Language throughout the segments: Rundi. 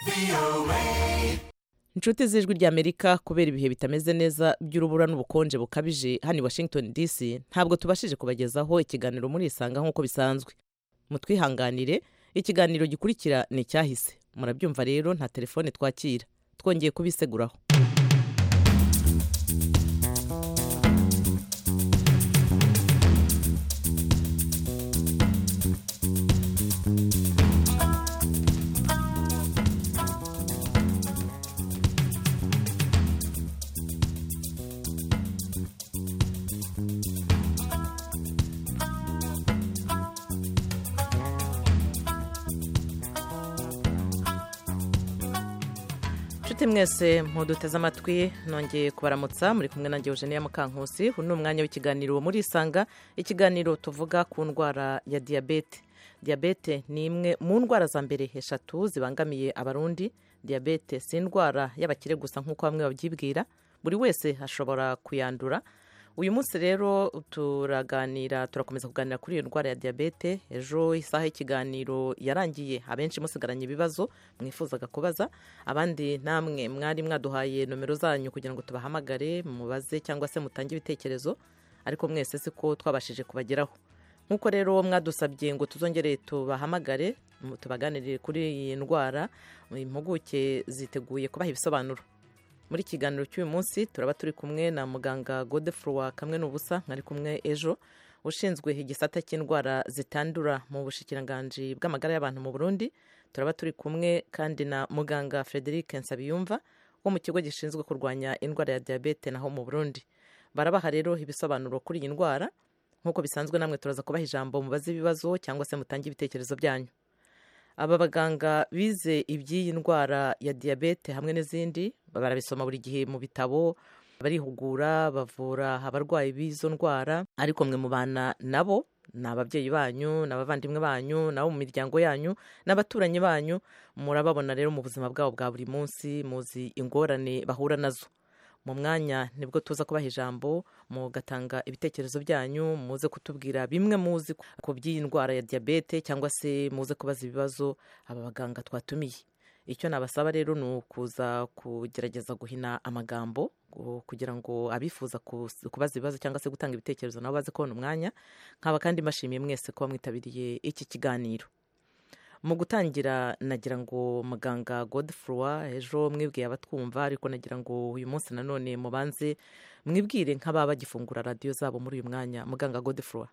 inshuti z'ijwi ry'amerika kubera ibihe bitameze neza by'urubura n'ubukonje bukabije hano i washington dc ntabwo tubashije kubagezaho ikiganiro muri isanga nk'uko bisanzwe mutwihanganire ikiganiro gikurikira ni icyahise murabyumva rero nta telefone twakira twongeye kubiseguraho inshuti mwese muduteze amatwi nongeye kubaramutsa muri kumwe nanjye eugenia mukankusi uyu ni umwanya w'ikiganiro muri isanga ikiganiro tuvuga ku ndwara ya diyabete diyabete ni imwe mu ndwara za mbere eshatu zibangamiye abarundi diyabete si indwara y'abakire gusa nk'uko bamwe babyibwira buri wese ashobora kuyandura uyu munsi rero turaganira turakomeza kuganira kuri iyo ndwara ya diyabete ejo isaha y'ikiganiro yarangiye abenshi musigaranye ibibazo mwifuzaga kubaza abandi namwe mwari mwaduhaye nomero zanyu kugira ngo tubahamagare mubaze cyangwa se mutange ibitekerezo ariko mwese siko twabashije kubageraho nk'uko rero mwadusabye ngo tuzongere tubahamagare tubaganirire kuri iyi ndwara impuguke ziteguye kubaha ibisobanuro muri kiganiro cy'uyu munsi turaba turi kumwe na muganga godefroy kamwe n'ubusa mwari kumwe ejo ushinzwe igisata cy'indwara zitandura mu bushikiranganji bw'amagara y'abantu mu burundi turaba turi kumwe kandi na muganga frederic nsabiyumva wo mu kigo gishinzwe kurwanya indwara ya diyabete naho mu burundi barabaha rero ibisobanuro kuri iyi ndwara nk'uko bisanzwe namwe turaza kubaha ijambo mubaze ibibazo cyangwa se mutange ibitekerezo byanyu aba baganga bize iby'iyi ndwara ya diyabete hamwe n'izindi barabisoma buri gihe mu bitabo barihugura bavura abarwayi b'izo ndwara ariko mwe mubana nabo ni ababyeyi banyu ni abavandimwe banyu nabo mu miryango yanyu n'abaturanyi banyu murababona rero mu buzima bwabo bwa buri munsi muzi ingorane bahura nazo mu mwanya nibwo tuza kubaha ijambo mugatanga ibitekerezo byanyu muze kutubwira bimwe muzi ku by'iyi ndwara ya diyabete cyangwa se muze kubaza ibibazo aba baganga twatumiye icyo nabasaba rero ni ukuza kugerageza guhina amagambo kugira ngo abifuza kubaza ibibazo cyangwa se gutanga ibitekerezo nabo baze kubona umwanya nkaba kandi mbashimiye mwese kuba mwitabiriye iki kiganiro mu gutangira nagira ngo muganga godefroy ejo mwibwiye abatwumva ariko nagira ngo uyu munsi nanone mubanze mwibwire nk'ababa bagifungura radiyo zabo muri uyu mwanya muganga godefroy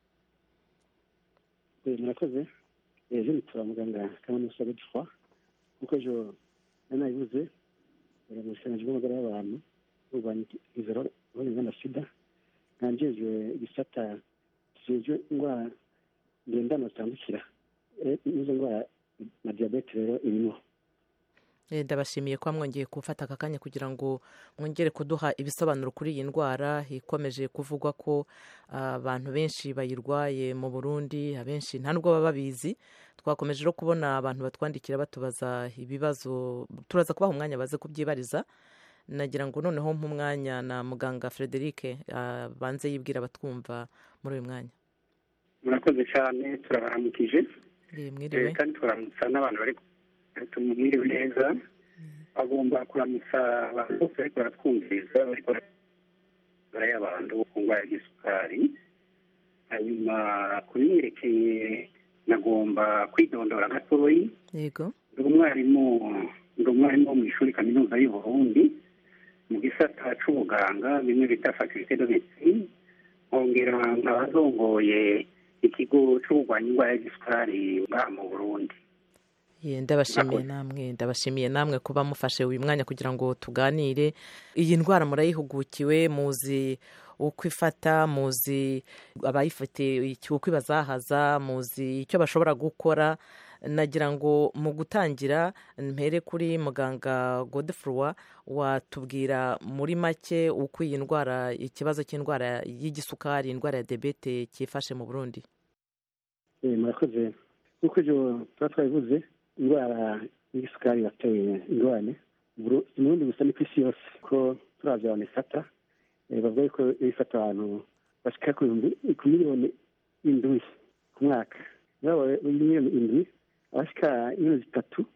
murakoze ejo nitura muganga kaminuza godefroy nk'uko ejo nanabivuze mu bushikiranganji bw'amagara y'abantu kurwanya izero n'ingana na sida nkanjejwe igisata kijejwe indwara ngendana zitandukira n'izo ndwara na diyabete rero irimo ndabashimiye kuba mwongeye gufata aka kanya kugira ngo mwongere kuduha ibisobanuro kuri iyi ndwara ikomeje kuvugwa ko abantu benshi bayirwaye mu burundi abenshi nta nubwo baba babizi twakomeje no kubona abantu batwandikira batubaza ibibazo turaza kubaha umwanya baze kubyibariza nagira ngo noneho nk'umwanya na muganga frederic banze yibwira abatwumva muri uyu mwanya murakoze cyane turabaramukije mwiriwe kandi turamutsa n'abantu bari tumwiriwe neza bagomba kuramutsa abantu bose bariko baratwumviriza bariko y'abantu ku ndwara y'isukari hanyuma kubimwerekeye nagomba kwidondora gatoyi yego ndi umwarimu ndi umwarimu wo mu ishuri kaminuza y'uburundi mu gisata c'ubuganga bimwe bita faculté de médecine nkongera nkaba zongoye ikigo c'ukurwanya indwara y'igisukari ngaha mu burundi ndabashimiye namwe ndabashimiye namwe kuba mufashe uyu mwanya kugira ngo tuganire iyi ndwara murayihugukiwe muzi uko ifata muzi abayifite uko ibazahaza muzi icyo bashobora gukora nagira ngo mu gutangira mpere kuri muganga godefroy watubwira muri make uko iyi ndwara ikibazo cy'indwara y'igisukari indwara ya debete cyifashe mu burundi murakoze nk'uko ibyo tuba twabivuze indwara y'igisukari yateye ingorane mu burundi gusa ni ku isi yose ko turavye abantu ifata bavuga yuko ifata abantu bashika ku miliyoni indwi ku mwaka miliyoni indwi abashika miliyoni zitatu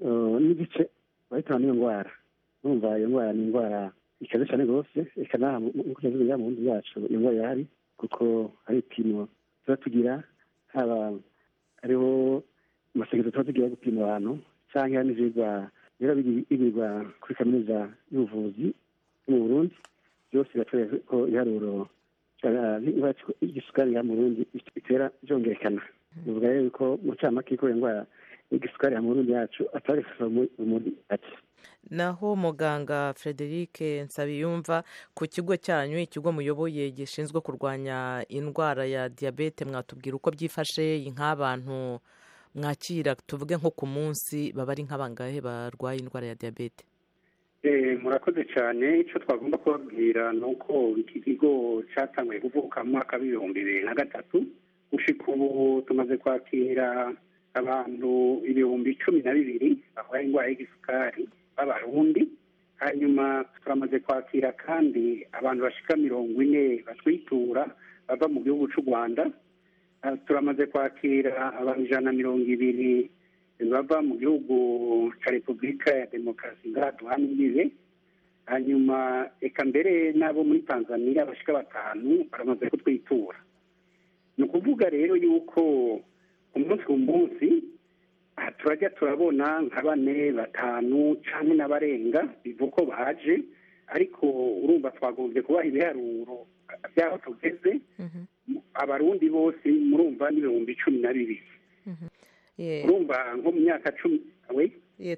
n'igice bahitana n'iyo ndwara numva iyo ndwara ni indwara ikaze cyane rwose reka naha nk'uko tuzi mu nzu yacu iyo ndwara irahari kuko hari ibipimo tuba tugira haba hariho amasegezo tuba tugira gupima abantu cyangwa n'ivyigwa biba bigirwa kuri kaminuza y'ubuvuzi yo mu burundi byose biratwereka ko ibiharuro igisukari ya mu burundi bitera byongerekana bivuga rero ko mu camake ko iyo ndwara igisukari ya mu burundi yacu atari muri ati naho muganga frederic nsabiyumva ku kigo cyanyu ikigo muyoboye gishinzwe kurwanya indwara ya diyabete mwatubwira uko byifashe nk'abantu mwakira tuvuge nko ku munsi baba ari nk'abangahe barwaye indwara ya diyabete murakoze cyane icyo twagomba kubabwira ni uko iki kigo cyatanguye kuvuka mu mwaka w'ibihumbi bibiri na gatatu gushika ubu tumaze kwakira abantu ibihumbi cumi na bibiri barwaye indwara y'igisukari b'abarundi hanyuma turamaze kwakira kandi abantu bashika mirongo ine batwitura bava mu gihugu cy'u rwanda turamaze kwakira abantu ijana na mirongo ibiri bava mu gihugu cya repubulika ya demokarasi ngaha imbibe hanyuma reka mbere n'abo muri tanzania bashika batanu baramaze kutwitura ni ukuvuga rero yuko umunsi ku munsi turajya turabona nka bane batanu cyangwa n'abarenga bivuga ko baje ariko urumva twagombye kubaha ibiharuro by'aho tugeze abarundi bose murumva n'ibihumbi cumi na bibiri urumva nko mu myaka cumi we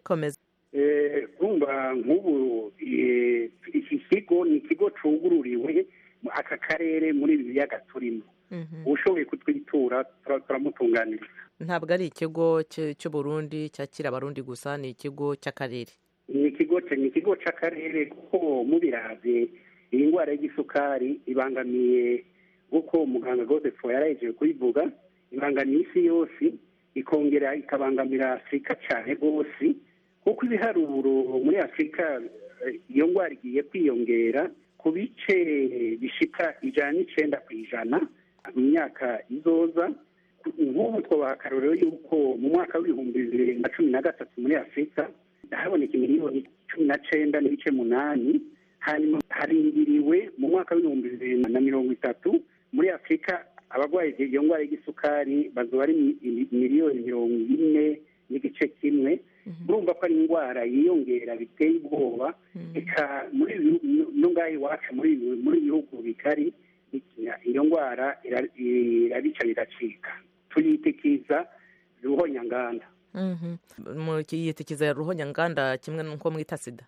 urumva nk'ubu iki kigo ni ikigo cugururiwe aka karere muri ibi biyaga turimo ushoboye kutwitura turamutunganiriza ntabwo ari ikigo cy'uburundi cyakira abarundi gusa ni ikigo cy'akarere ni ikigo ni ikigo cy'akarere kuko mubiraze iyi ndwara y'igisukari ibangamiye nk'uko muganga godefo yarahejeje kuyivuga ibangamiye isi yose ikongera ikabangamira afurika cyane rwose kuko ibiharuro muri afurika iyo ndwara igiye kwiyongera ku bice bishika ijana n'icyenda ku ijana mu myaka izoza nk'ubu twabaha akarorero y'uko mu mwaka w'ibihumbi bibiri na cumi na gatatu muri afurika haboneka miliyoni cumi na cyenda n'ibice munani hanyuma harindiriwe mu mwaka w'ibihumbi bibiri na mirongo itatu muri afurika abarwaye iyo ndwara y'igisukari bazoba ari miliyoni mirongo ine n'igice kimwe urumva ko ari indwara yiyongera biteye ubwoba reka muri no ngaho iwacu muri bihugu bigari iyo ndwara irabica biracika tuyitikiza ruhonyanganda yitikiza ruhonyanganda kimwe n'uko mwita sida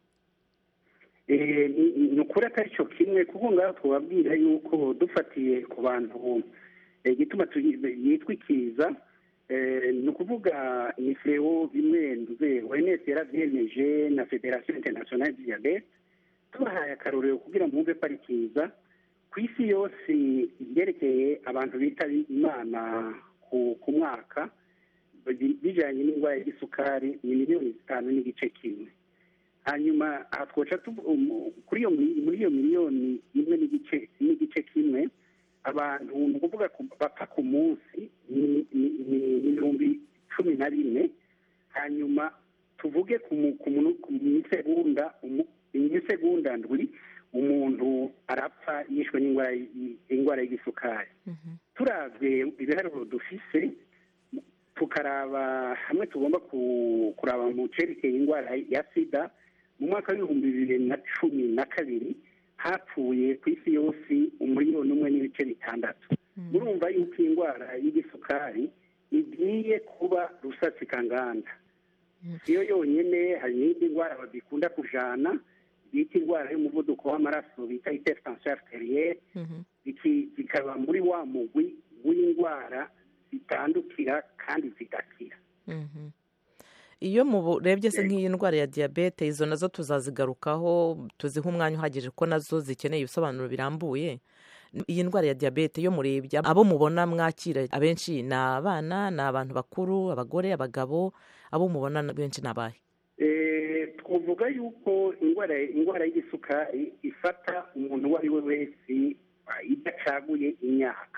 ni ukuri atari cyo kimwe kuko ngaho twababwira yuko dufatiye ku bantu igituma yitwikiza ni ukuvuga ni feo bimwe nduze oms yaravyemeje na federation internationale de diabete tubahaye akarorero kugira ngo mwumve ko ari kiza ku isi yose ibyerekeye abantu bita imana ku mwaka bijanye n'indwara y'igisukari ni miliyoni zitanu n'igice kimwe hanyuma aha twoca kuri iyo muri iyo miliyoni imwe n'igice n'igice kimwe abantu ni ukuvuga bapfa ku munsi ni ibihumbi cumi na bine hanyuma tuvuge ku misegonda imisegonda ndwi umuntu arapfa yishwe n'indwara y'isukari turavye ibiharuro dufise tukaraba hamwe tugomba kuraba mu cerekeye indwara ya sida mu mwaka w'ibihumbi bibiri na cumi na kabiri hapfuye ku isi yose umuriyoni umwe n'ibice bitandatu murumva yuko iyi ndwara y'igisukari igiye kuba rusatsikanganda iyo yonyine hari n'indi ndwara badikunda kujana bita indwara y'umuvuduko w'amaraso bita hypertension arterielle zikaba muri wa mugwi w'indwara zitandukira kandi zigakira iyo murebye se nk'iyi ndwara ya diyabete izo nazo tuzazigarukaho tuziha umwanya uhagije ko nazo zikeneye ibisobanuro birambuye iyi ndwara ya diyabete iyo murebye abo mubona mwakira abenshi ni abana ni abantu bakuru abagore abagabo abo mubona benshi ni abahe twavuga yuko indwara indwara y'isukari ifata umuntu uwo ari we wese idacaguye imyaka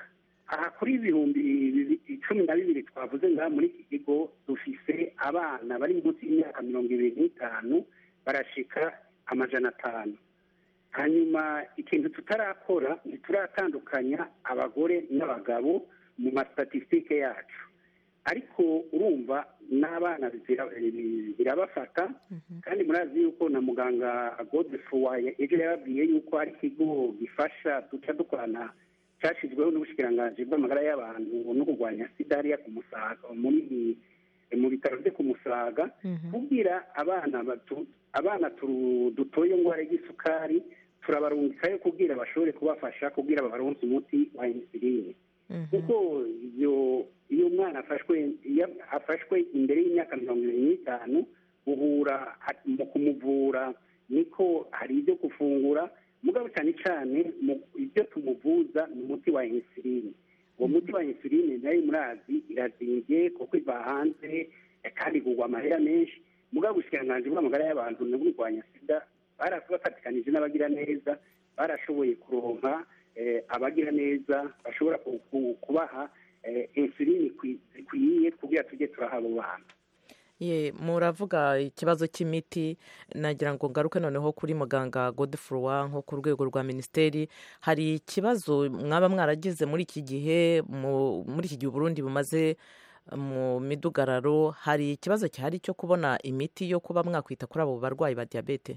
aha kuri ibihumbi bibi- cumi na bibiri twavuze ngaha muri iki kigo dufise abana bari munsi y'imyaka mirongo ibiri n'itanu barashika amajana atanu hanyuma ikintu tutarakora ntituratandukanya abagore n'abagabo mu mastatisitike yacu ariko urumva n'abana zira- birabafata kandi murazi yuko na muganga godefroy ejo yababwiye yuko hari ikigo gifasha duca dukorana cyashyizweho n'ubushikiranganji bw'amagara y'abantu no kurwanya sida hariya ku musaga muri mu bitaro byo ku musaga kubwira abana batu abana turu- dutoye indwara y'isukari turabarungikayo kubwira bashobore kubafasha kubwira babaronse umuti wa insuline kuko iyo iyo umwana afashwe iyo afashwe imbere y'imyaka mirongo irindwi n'itanu uhura mu kumuvura niko hari ibyo gufungura mugabo cyane cyane mu- ibyo tumuvuza ni umuti wa insuline uwo muti wa insuline nayo murazi irazimbye kuko iva hanze eh, kandi igurwa amahera menshi mugabo ubushikiranganji bw'amagara y'abantu no kurwanya sida barabafatikanije n'abagira neza barashoboye kuronka eh, abagira neza bashobora ku- ku- kubaha eh, insuline ikwi- zikwiye kugira tujye turaha abo bana ye muravuga ikibazo cy'imiti nagira ngo ngaruke noneho kuri muganga godefroy nko ku rwego rwa minisiteri hari ikibazo mwaba mwaragize muri iki gihe mu- muri iki gihe uburundi bumaze mu midugararo hari ikibazo gihari cyo kubona imiti yo kuba mwakwita kuri abo barwayi ba diyabete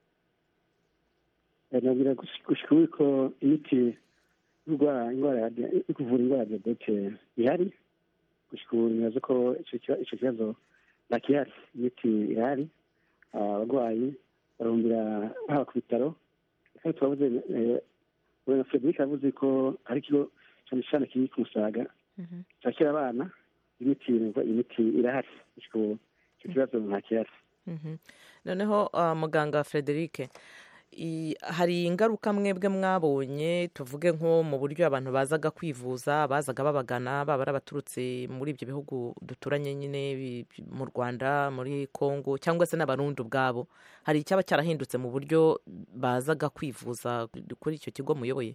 nabwira gushika ubu ko imiti y'urwara indwara ya dia- yo kuvura indwara ya diyabete ihari gushika ubu nibaza ko ico kiba- ico kibazo ntakihari imiti irahari Ah, abarwayi barumbira haba ku bitaro kandi twavuze eh, na frederic yavuze ko hari ikigo cyane cyane kiri ku musaga cyakira abana imiti imiti irahari gushika ubu icyo kibazo ntakihari Mhm. noneho ah, muganga frederic i- hari ingaruka mwebwe mwabonye tuvuge nko mu buryo abantu bazaga kwivuza bazaga babagana baba ari abaturutse muri ibyo bihugu duturanye nyine bi- bi- mu rwanda muri congo cyangwa se n'abarundi ubwabo hari icyaba cyarahindutse mu buryo bazaga kwivuza kuri icyo kigo muyoboye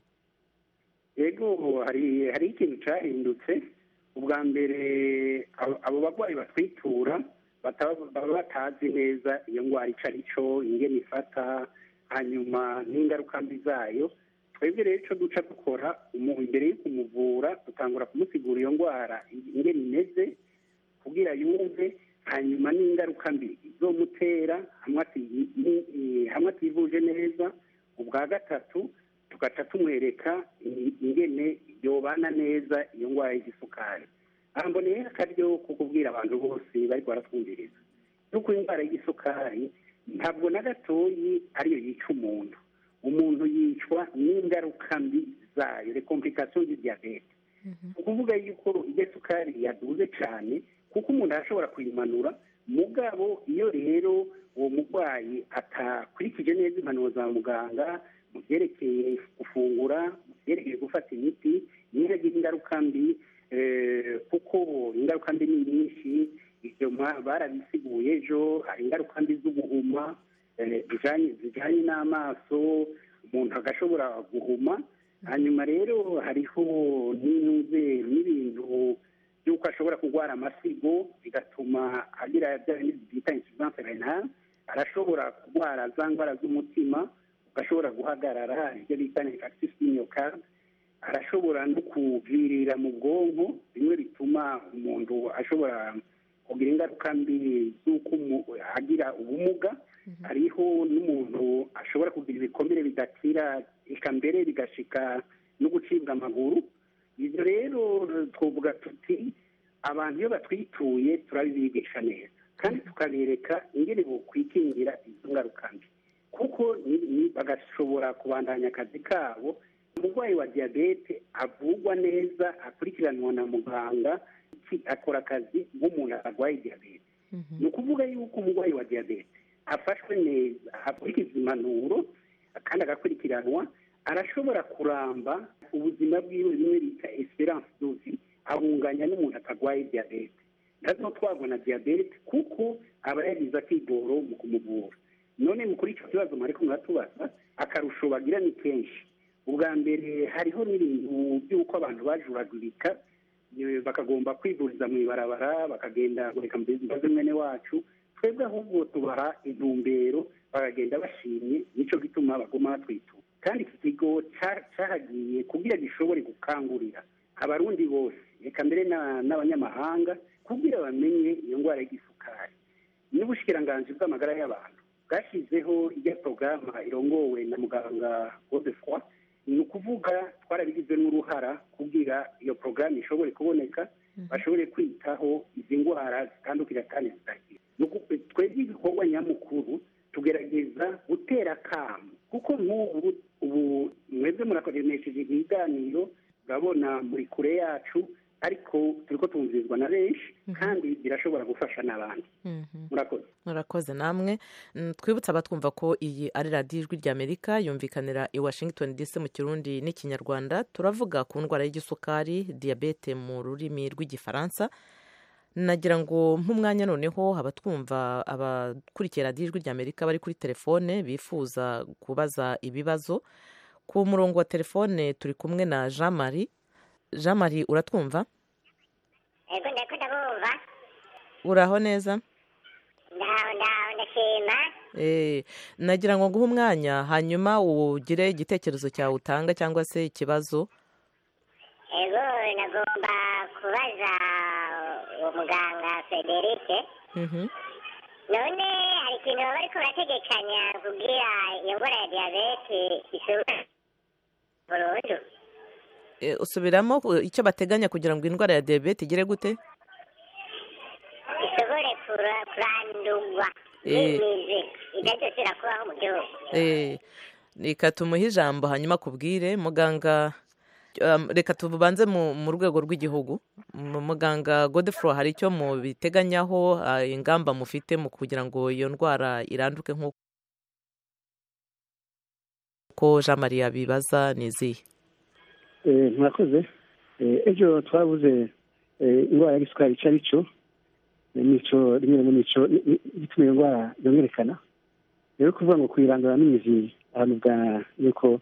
yego hari hari ikintu cyahindutse ubwa mbere abo abo barwayi batwitura bataba- baba batazi neza iyo ndwara icyo ari cyo ingene ifata hanyuma n'ingaruka mbi zayo twebwe rero icyo duca dukora umu- imbere yo kumuvura dutangura kumusigura iyo ndwara ingene imeze kubwira yumve hanyuma n'ingaruka mbi izomutera hamwe ati- ni- ni- hamwe ativuje neza ubwa gatatu tugaca tumwereka i- ingene yobana neza iyo ndwara y'igisukari aha mboneye akaryo ko kubwira abantu bose bariko baratwumviriza yuko indwara y'igisukari ntabwo na gatoyi ariyo yica umuntu umuntu yicwa n'ingaruka mbi zayo recomplication du diabete ni ukuvuga yuko iyo sukari yaduze cyane kuko umuntu arashobora kuyimanura mugabo iyo rero uwo murwayi atakurikije neza impanuro za muganga mu byerekeye gufungura mu byerekeye gufata imiti niyo agira ingaruka mbi eh, kuko ingaruka mbi ni nyinshi ibyo mwa- barabisiguye ejo hari ingaruka mbi z'ubuhuma eh, zijanye zijanye n'amaso umuntu agashobora guhuma hanyuma rero hariho n'inuze n'ibintu by'uko ashobora kurwara amasigo bigatuma agira bya bindi bita insuffisance renale arashobora kurwara za ndwara z'umutima ugashobora guhagarara ibyo bita infarctus du myocarde arashobora no kuvirira mu bwonko bimwe bituma umuntu ashobora kugira ingaruka mbi z'uko umu- agira ubumuga hariho n'umuntu ashobora kugira ibikomere bidakira eka mbere bigashika no gucibwa amaguru ibyo rero twavuga tuti abantu iyo batwituye turabibigisha neza kandi tukabereka ingene bokwikingira izo ngaruka mbi kuko ni- ni- bagashobora kubandanya akazi kabo umurwayi wa diyabete avurwa neza akurikiranwa na muganga ki- akora akazi nk'umuntu arwaye diyabete ni ukuvuga yuko umurwayi wa diyabete afashwe neza akurikiza impanuro kandi agakurikiranwa arashobora kuramba ubuzima bwiwe bimwe bita esperance dosi abunganya n'umuntu atarwaye diyabete nazo twabona diyabete kuko aba yagize akigoro mu kumuvura none mu kuri icyo kibazo mwariko muratubaza akarusho bagira ni kenshi ubwa mbere hariho n'ibintu by'uko abantu bajuragurika eh, bakagomba kwivuriza mu ibarabara bakagenda reka mbaze mwene wacu twebwe ahubwo tubaha intumbero bakagenda bashimye nicyo gituma baguma batwitura kandi iki kigo ca- cahagiye kugira gishobore gukangurira abarundi bose reka mbere na- n'abanyamahanga kugira bamenye iyo ndwara y'igisukari n'ubushikiranganji bw'amagara y'abantu bwashyizeho ijya porogaramu irongowe na muganga godefroy ni ukuvuga twarabigize n'uruhara kugira iyo porogaramu ishobore kuboneka bashobore kwitaho izi ndwara zitandukira kandi zitagira Ni uku- twebwe igikorwa nyamukuru tugerageza gutera akamu kuko nk'ubu ubu mwebwe murakoresheje ibiganiro urabona muri kure yacu ariko turiko tumvirizwa na benshi kandi birashobora gufasha n'abandi murakoze murakoze namwe Mm, twibutse abatwumva ko iyi ari radiyo ijwi ry'amerika yumvikanira i washington dc mu kirundi n'ikinyarwanda turavuga ku ndwara y'igisukari diyabete mu rurimi rw'igifaransa nagira ngo nk'umwanya noneho abatwumva abakurikiye radiyo ijwi ry'amerika bari kuri telefone bifuza kubaza ibibazo ku murongo wa telefone turi kumwe na jean marie jean marie uratwumva ego ndako ndabumva uraho neza ndaho ndaho ndashima Eh, nagira ngo nguhe umwanya hanyuma ugire igitekerezo cyawe utanga cyangwa se ikibazo ego nagomba kubaza uwo muganga federike Mhm. none hari ikintu baba bariko barategekanya kugira iyo ndwara ya diyabete ishobora burundu Eh, usubiramo uh, icyo bateganya kugira ngo indwara ya diyabete igere gute ishobore kura- kurandurwa Eh. n'imizi idadosera kubaho mu gihugu Eh, reka tumuhe ijambo hanyuma akubwire muganga um, reka tubanze mu, mu rwego rw'igihugu Mu- muganga godefro hari icyo mubiteganyaho uh, ingamba mufite mu kugira ngo iyo ndwara iranduke nk'uko jean marie abibaza ni izihe Eh, murakoze Eh, ejo twabuze eh, indwara y'igisukari icyo ari cyo Eh, nico rimwe mu nico ni- ni- gituma iyo ndwara yongerekana rero kuvuga ngo kuyirandura n'imizi ahantu bwa yuko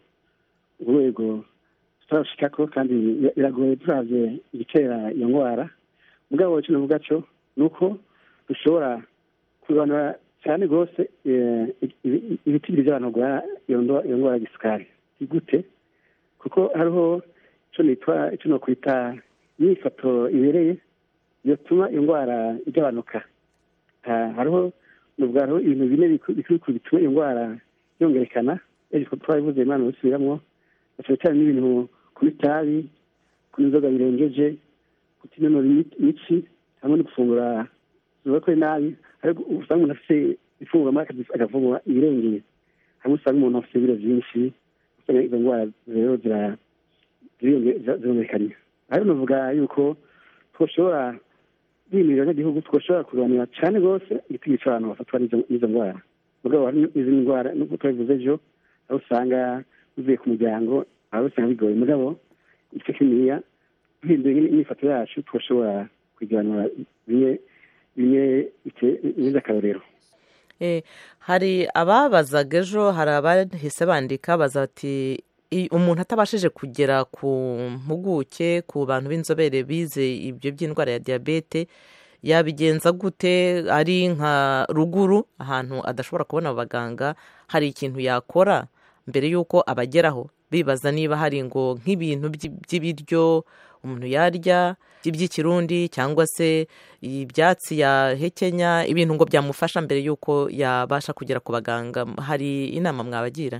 urwego tutarashikako kandi bira- biragoye turavye igitera iyo ndwara mugabo icyo navuga cyo ni uko dushobora kubanura cyane rwose eh, ibi- ibitigiri by'abantu barwara iyo ndwa- iyo ndwara y'igisukari gute kuko hariho icyo nitwa icyo nokwita imyifato ibereye yatuma iyo ndwara igabanuka Ha- hariho nubwo hariho ibintu bine biku- bikuru bikuru bituma iyo ndwara yongerekana ejo twabivuze imana bisubiramwo cyane cyane n'ibintu kunywa itabi kunywa inzoga birengeje kutinonora imi- imitsi hamwe no gufungura zubakwe nabi ariko usanga umuntu afite ifunguro maze agafungura ibirengeye hamwe usanga umuntu afite ibiro byinshi usanga izo ndwara rero zira- ziriyonge- zira- zirumvikanye ariko navuga yuko twashobora bimirira n'igihugu twashobora kurwanira cyane rwose igitego cy'abantu bafatwa n'izo- n'izo ndwara mugabo hari n'izindi ndwara nubwo twabivuze ejo aho usanga bivuye ku muryango aho usanga bigoye mugabo igice kininiya duhinduye imyifato yacu twashobora kugiranura bimwe bimwe bite- bimeze akarorero Eh, hari ababazaga ejo hari abahise bandika baza bati "I- umuntu atabashije kugera ku mpuguke ku bantu b'inzobere bize ibyo by'indwara ya diyabete yabigenza gute ari nka ruguru ahantu adashobora kubona abaganga hari ikintu yakora mbere y'uko abageraho bibaza niba hari ngo nk'ibintu by'i- by'ibiryo umuntu yarya by'ikirundi cyangwa se ibyatsi yahekenya ibintu ngo byamufasha mbere y'uko yabasha kugera ku baganga hari inama mwabagira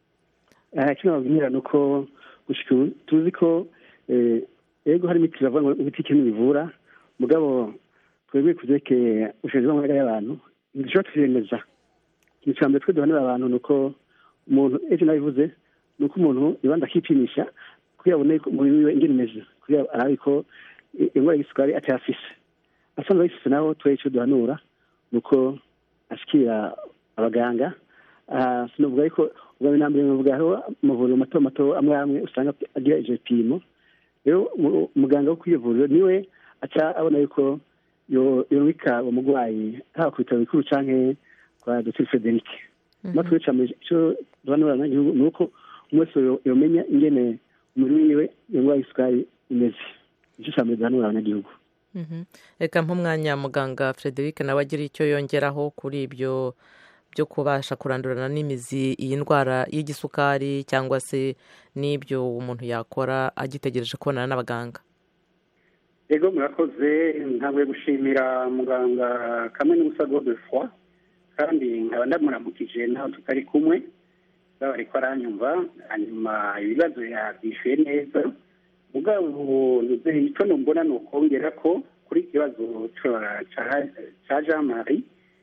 aha icyo nababwira ni uko gushika ubu tuzi ko eh, ego hari imiti bavuga ngo imiti ikintu bivura mugabo twebwe ku byerekeye ubushobozi bw'amagara y'abantu ntidushobora twiyemeza ikintu cya mbere twe duhanira abantu ni uko umuntu ejo nabivuze ni uko umuntu ibanza akipimisha kugira abone ko umubiri wiwe ingene imeze kugira arabe ko i- indwara y'isukari atayafise asanzwe ayifise naho twe icyo duhanura ni uko ashikira abaganga Ah, sinavuga yuko ubwa mbere na mbere navuga hariho amavuriro mato mato amwe amwe usanga agira ivyo bipimo rero mu- umuganga wo kw'iryo vuriro niwe aca abona yuko yo- yorungika uwo murwayi haba ku bitaro bikuru canke kwa dr frederic natwe ca mbere ico duhanura abanyagihugu ni uko wese yomenya ingene umubiri wiwe iyo ndwara y'isukari imeze icyo cya mbere duhanura abanyagihugu reka nk'umwanya muganga frederic nawe agira icyo yongeraho kuri ibyo byo kubasha kurandurana n'imizi iyi ndwara y'igisukari cyangwa se n'ibyo umuntu yakora agitegereje kubonana n'abaganga yego murakoze ntabwo gushimira muganga kamwe n'ubusa de foi kandi nkaba ndamuramukije nawe tutari kumwe baba ariko aranyumva hanyuma ibibazo yabyishyuye neza mugabo icyo numbona ni ukongera ko kuri ikibazo cya jean marie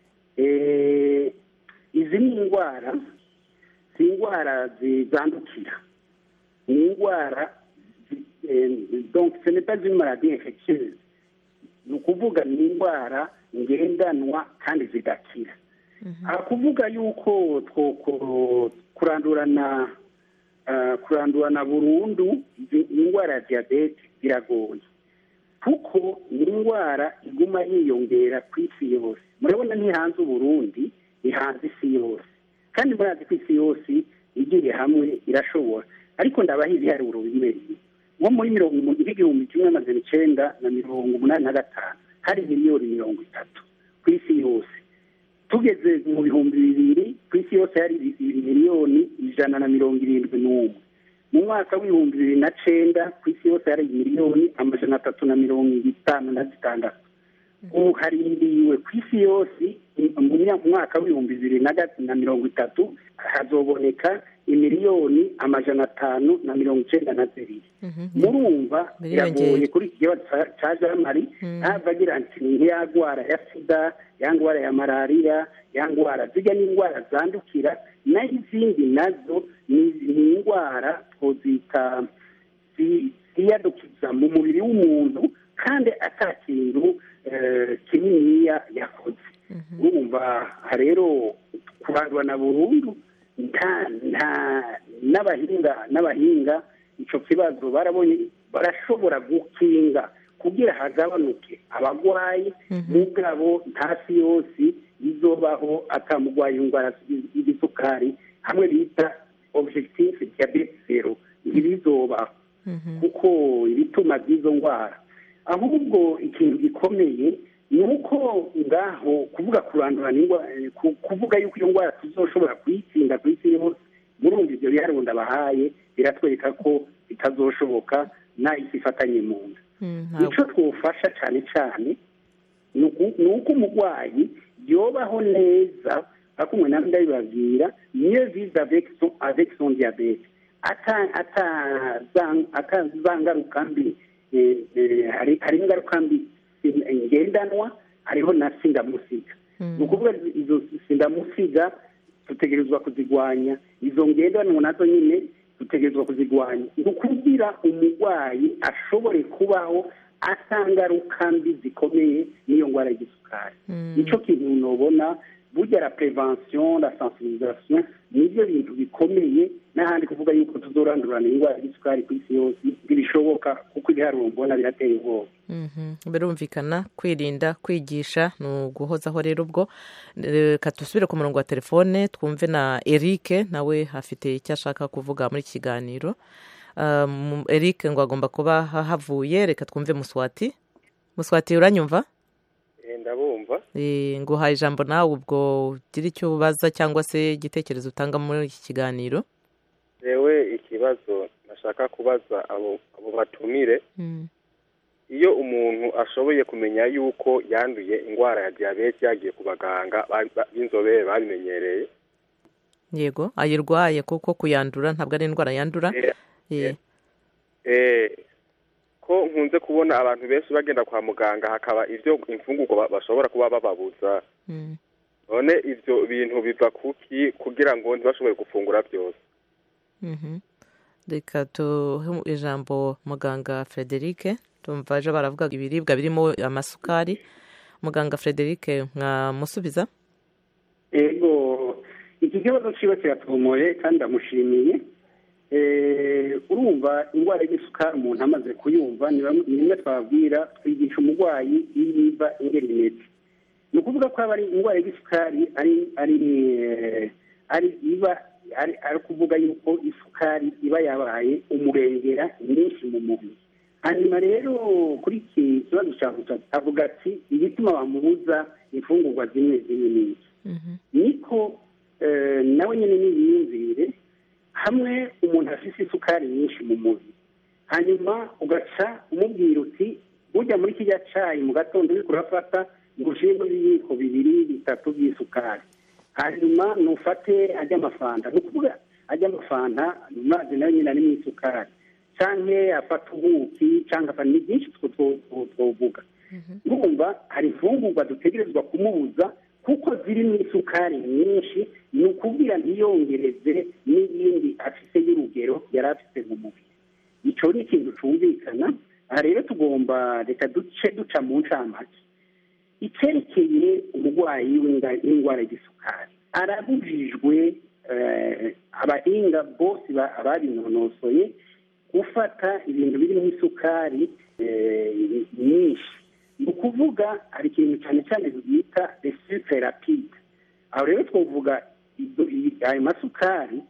izi ni indwara si indwara zandukira ni indwara donc ce n'est pas une maladie infectieuse ni ukuvuga ni indwara ngendanwa kandi zidakira kuvuga yuko kurandurana kurandurana burundu indwara ya diyabete biragoye kuko ni indwara iguma yiyongera ku isi yose murabona ntihanze uburundi ihanze isi yose kandi murazi ko isi yose igiye hamwe irashobora ariko ndabaha ibiharuro bimwe nko muri mirongo igihumbi kimwe amajana icyenda na mirongo umunani na gatanu hari miliyoni mirongo itatu ku isi yose tugeze mu bihumbi bibiri ku isi yose hari miliyoni ijana na mirongo irindwi n'umwe mu mwaka w'ibihumbi bibiri na cyenda ku isi yose hari miliyoni amajana atatu na mirongo itanu na zitandatu ubu harindiwe ku isi yose mu mwaka w'ibihumbi bibiri na mirongo itatu hazoboneka imiliyoni amajana atanu na mirongo icyenda na zibiri murumva biragoye kuri iki kibazo cya jamari ntabwo agira ati ni nk'iya ndwara ya sida ya ndwara ya malariya ya ndwara zijya n'indwara zandukira naho izindi nazo ni indwara twozita ziyadukiza mu mubiri w'umuntu kandi atakintu kininiya yakoze urumva rero kurandura na burundu n'abahinga n'abahinga icyo kibazo barabonye barashobora gukinga kugira hagabanuke abarwayi mugabo ntasi yose izobaho atamurwaye indwara y'igisukari hamwe bita objectif diabete zero ntibizobaho kuko ibituma by'izo ndwara ahubwo ikintu gikomeye ni uko ngaho kuvuga kurandurana indwara kuvuga yuko iyo ndwara tuzoshobora kuyitsinda ku isi yose murumva ibyo biharuro ndabahaye biratwereka ko bitazoshoboka n'isi ifatanye mu nda icyo twufasha cyane cyane ni uko umurwayi yobaho neza ariko umuntu nawe ndabibabwira niyo vize avec son diabete ataza ngaruka mbi hari ingaruka mbi ngendanwa hariho na sindamusiga ni ukuvuga izo sindamusiga dutegerezwa kuzigwanya izo ngendanwa nazo nyine dutegerezwa kuzigwanya ni ukugira umurwayi ashobore kubaho atangaruka mbi zikomeye n'iyo ndwara y'igisukari nicyo kintu nubona burya la prevention la sensibilisation nibyo bintu bikomeye n'ahandi kuvuga yuko tuzorandurana indwara y'isukari ku isi yose ntibishoboka kuko ibiharuro mbona birateye ubwoba birumvikana kwirinda kwigisha ni uguhozaho rero ubwo reka dusubire ku murongo wa telefone twumve na eric nawe afite icyo ashaka kuvuga muri iki kiganiro eric ngo agomba kuba havuye reka twumve muswati muswati uranyumva ndabumva nguhaye ijambo nawe ubwo ugira icyo ubaza cyangwa se igitekerezo utanga muri iki kiganiro yewe ikibazo nashaka kubaza abo batumire iyo umuntu ashoboye kumenya yuko yanduye indwara ya diyabete yagiye ku baganga b'inzobere babimenyereye yego ayirwaye kuko kuyandura ntabwo ari indwara yandura ko nkunze kubona abantu benshi bagenda kwa muganga hakaba ibyo imfungurwa bashobora kuba bababuza none ibyo bintu biva kuki kugira ngo ntibashobore gufungura byose reka tuhe ijambo muganga frederic tumva ejo baravuga ibiribwa birimo amasukari muganga frederic mwamusubiza yego iki kibazo kiba kiratomoye kandi ndamushimiye urumva indwara y'isukari umuntu amaze kuyumva ni rimwe twabwira twigisha umurwayi iyo iva ingeri imeze ni ukuvuga ko aba ari indwara y'isukari ari ari iba ari ari kuvuga yuko isukari iba yabaye umurengera nyinshi mu mubiri hanyuma rero kuri iki kibazo cya gutatu avuga ati igituma bamubuza imfungurwa zimwe zimwe n'iki niko eh, nawe nyine n'ibiyumvire hamwe umuntu afite isukari nyinshi mu mubiri hanyuma ugaca umubwira uti ujya muri kijya cyayi mu gatondo uri kurafata ngo ushyiremo ibiyiko bibiri bitatu by'isukari hanyuma nufate ajya amafanta ni ukuvuga ajya amafanta amazi nayo nyine arimo isukari cyangwa afata ubuki cyangwa afata ni byinshi twovuga urumva hari imfungurwa dutegerezwa kumubuza kuko zirimo isukari nyinshi ni ukubwira ntiyongereze n'iyindi afite y'urugero yari afite mu mubiri icyo ni ikintu cyumvikana aha rero tugomba reka duce duca mu ncamake icyerekeye umurwayi w'indwara y'isukari arabujijwe abahinga bose babinonosoye gufata ibintu birimo isukari nyinshi ni ukuvuga hari ikintu cyane cyane bita resite rapide aho rero twavuga ayo masukari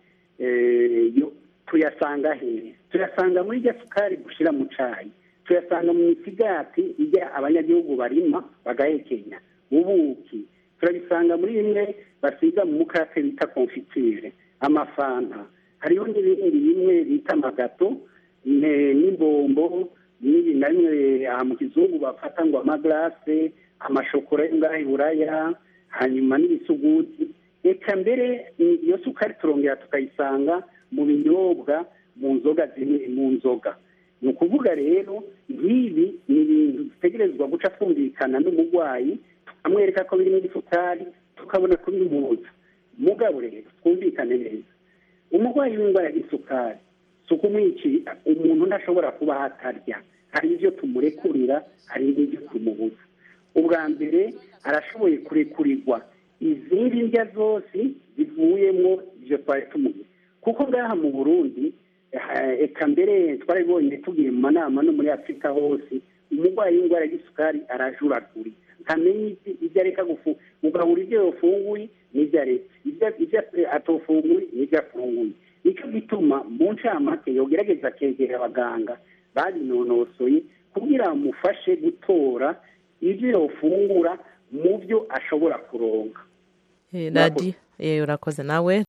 tuyasanga hehe tuyasanga muri irya sukari gushyira mu cyayi tuyasanga mu misigati ijya abanyagihugu barima bagahekenya ubuki turabisanga muri bimwe basiga mu mukate bita konfitire amafanta hariho n'ibindi bimwe bita amagato n'imbombo n'ibi na bimwe aha mu kizungu bafata ngo amagarase amashokora yo ngaho iburaya hanyuma n'ibisuguti reka mbere iyo sukari turongera tukayisanga mu binyobwa mu nzoga zimwe mu nzoga ni ukuvuga rero nk'ibi ni ibintu dutegerezwa guca twumvikana n'umurwayi tukamwereka ko birimo isukari tukabona kubimuza mugabo rero twumvikane neza umurwayi w'indwara y'isukari si ukumwicira umuntu ntashobora kuba atarya hari ibyo tumurekurira hari n'ibyo tumubuza ubwa mbere arashoboye kurekurirwa izindi ndya zose zivuyemo ibyo twari tumubuze kuko ngaha mu burundi eka mbere twarabibonye tugiye mu manama no muri afurika hose umurwayi w'indwara y'isukari arajuragura ntamenya ibyo areka gufunga ugahura ibyo yafunguye n'ibyo areka ibyo atofunguye n'ibyo afunguye nicyo gituma mu ncamake yogerageza akegera abaganga babinonosoye kugira bamufashe gutora ibyo yofungura mu byo ashobora kuronka radiyo urakoze nawe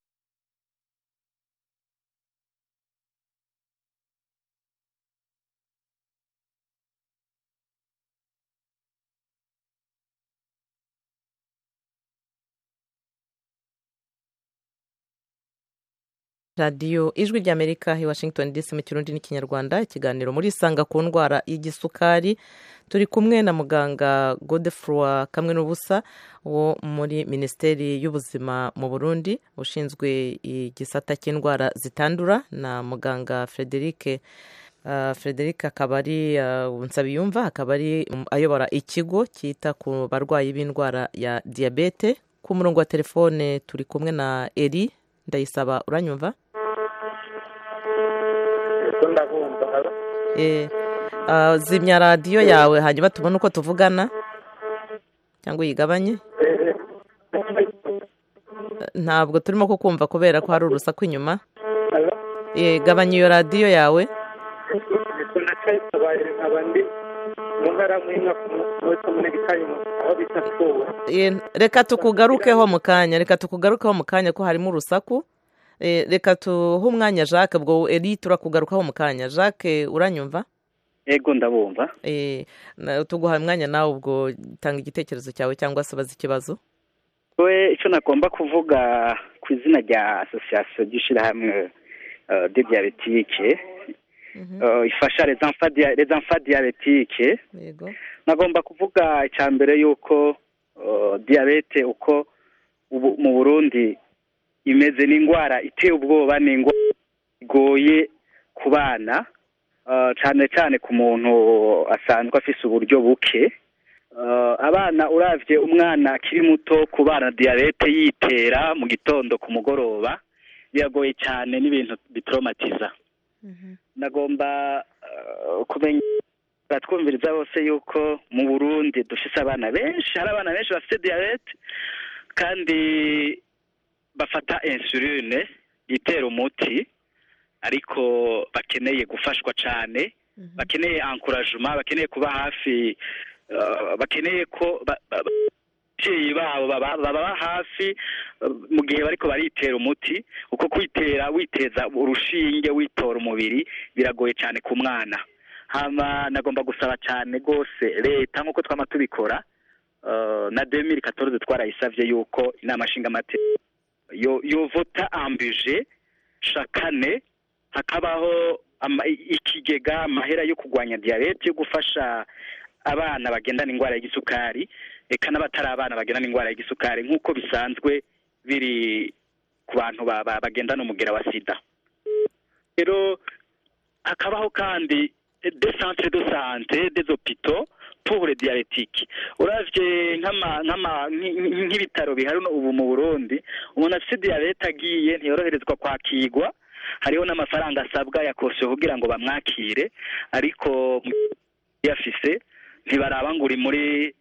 radiyo ijwi ry'amerika i washington dc mu kirundi n'ikinyarwanda ikiganiro muri isanga ku ndwara y'igisukari turi kumwe na muganga godefroy kamwe n'ubusa wo muri minisiteri y'ubuzima mu burundi ushinzwe igisata cy'indwara zitandura na muganga frederic frederic akaba ari nsabiyumva akaba ari ayobora ikigo cyita ku barwayi b'indwara ya diyabete ku murongo wa telefone turi kumwe na eri ndayisaba uranyumva zimya radiyo yawe hanyuma tubone uko tuvugana cyangwa uyigabanye ntabwo turimo kukumva kubera ko hari urusaku inyuma gabanya iyo radiyo yawe reka tukugarukeho mu kanya reka tukugarukeho mu kanya ko harimo urusaku reka tuhe umwanya jacques ubwo eri turakugarukaho mu kanya jacques uranyumva ego ndabumva tuguha umwanya nawe ubwo tanga igitekerezo cyawe cyangwa se baza ikibazo we icyo nagomba kuvuga ku izina rya asosiyasiyo ry'ishyirahamwe de diyabetike ifasha rezamfa diyabetike nagomba kuvuga icya mbere y'uko diyabete uko mu burundi imeze n'indwara iteye ubwoba ni indwara igoye ku bana cyane cyane ku muntu asanzwe afite uburyo buke abana urabye umwana akiri muto ku bana diyabete yitera mu gitondo ku mugoroba biragoye cyane n'ibintu bitoromatiza nagomba kumenya twumviriza bose yuko mu burundi dufite abana benshi hari abana benshi bafite diyabete kandi bafata insuline bitera umuti ariko bakeneye gufashwa cyane bakeneye ankurajuma bakeneye kuba hafi eh, bakeneye ko ba- ba- ba- ababyeyi babo baba baba hafi eh, mu gihe bariko baritera umuti uko kwitera witeza urushinge witora umubiri biragoye cyane ku mwana hama nagomba gusaba cyane rwose leta nk'uko twama tubikora eh, na demiri katoroze twarayisavye yuko inama nshingamateka yo yovota ambuje shakane hakabaho ama- ikigega amahera yo kurwanya diyabete yo gufasha abana bagendana indwara y'igisukari eka n'abatari abana bagendana indwara y'igisukari nk'uko bisanzwe biri ku bantu ba- ba- bagendana umugera wa sida rero hakabaho kandi de centre de santé des hôpitaux pour les diabétiques uravye nk'ama nk'ama nk- nk- nk'ibitaro bihari uno ubu mu Burundi umuntu afite diyabete agiye ntiyoroherezwa kwakirwa hariho n'amafaranga asabwa ya kosiyo kugira ngo bamwakire ariko yafise ntibaraba ngo uri muri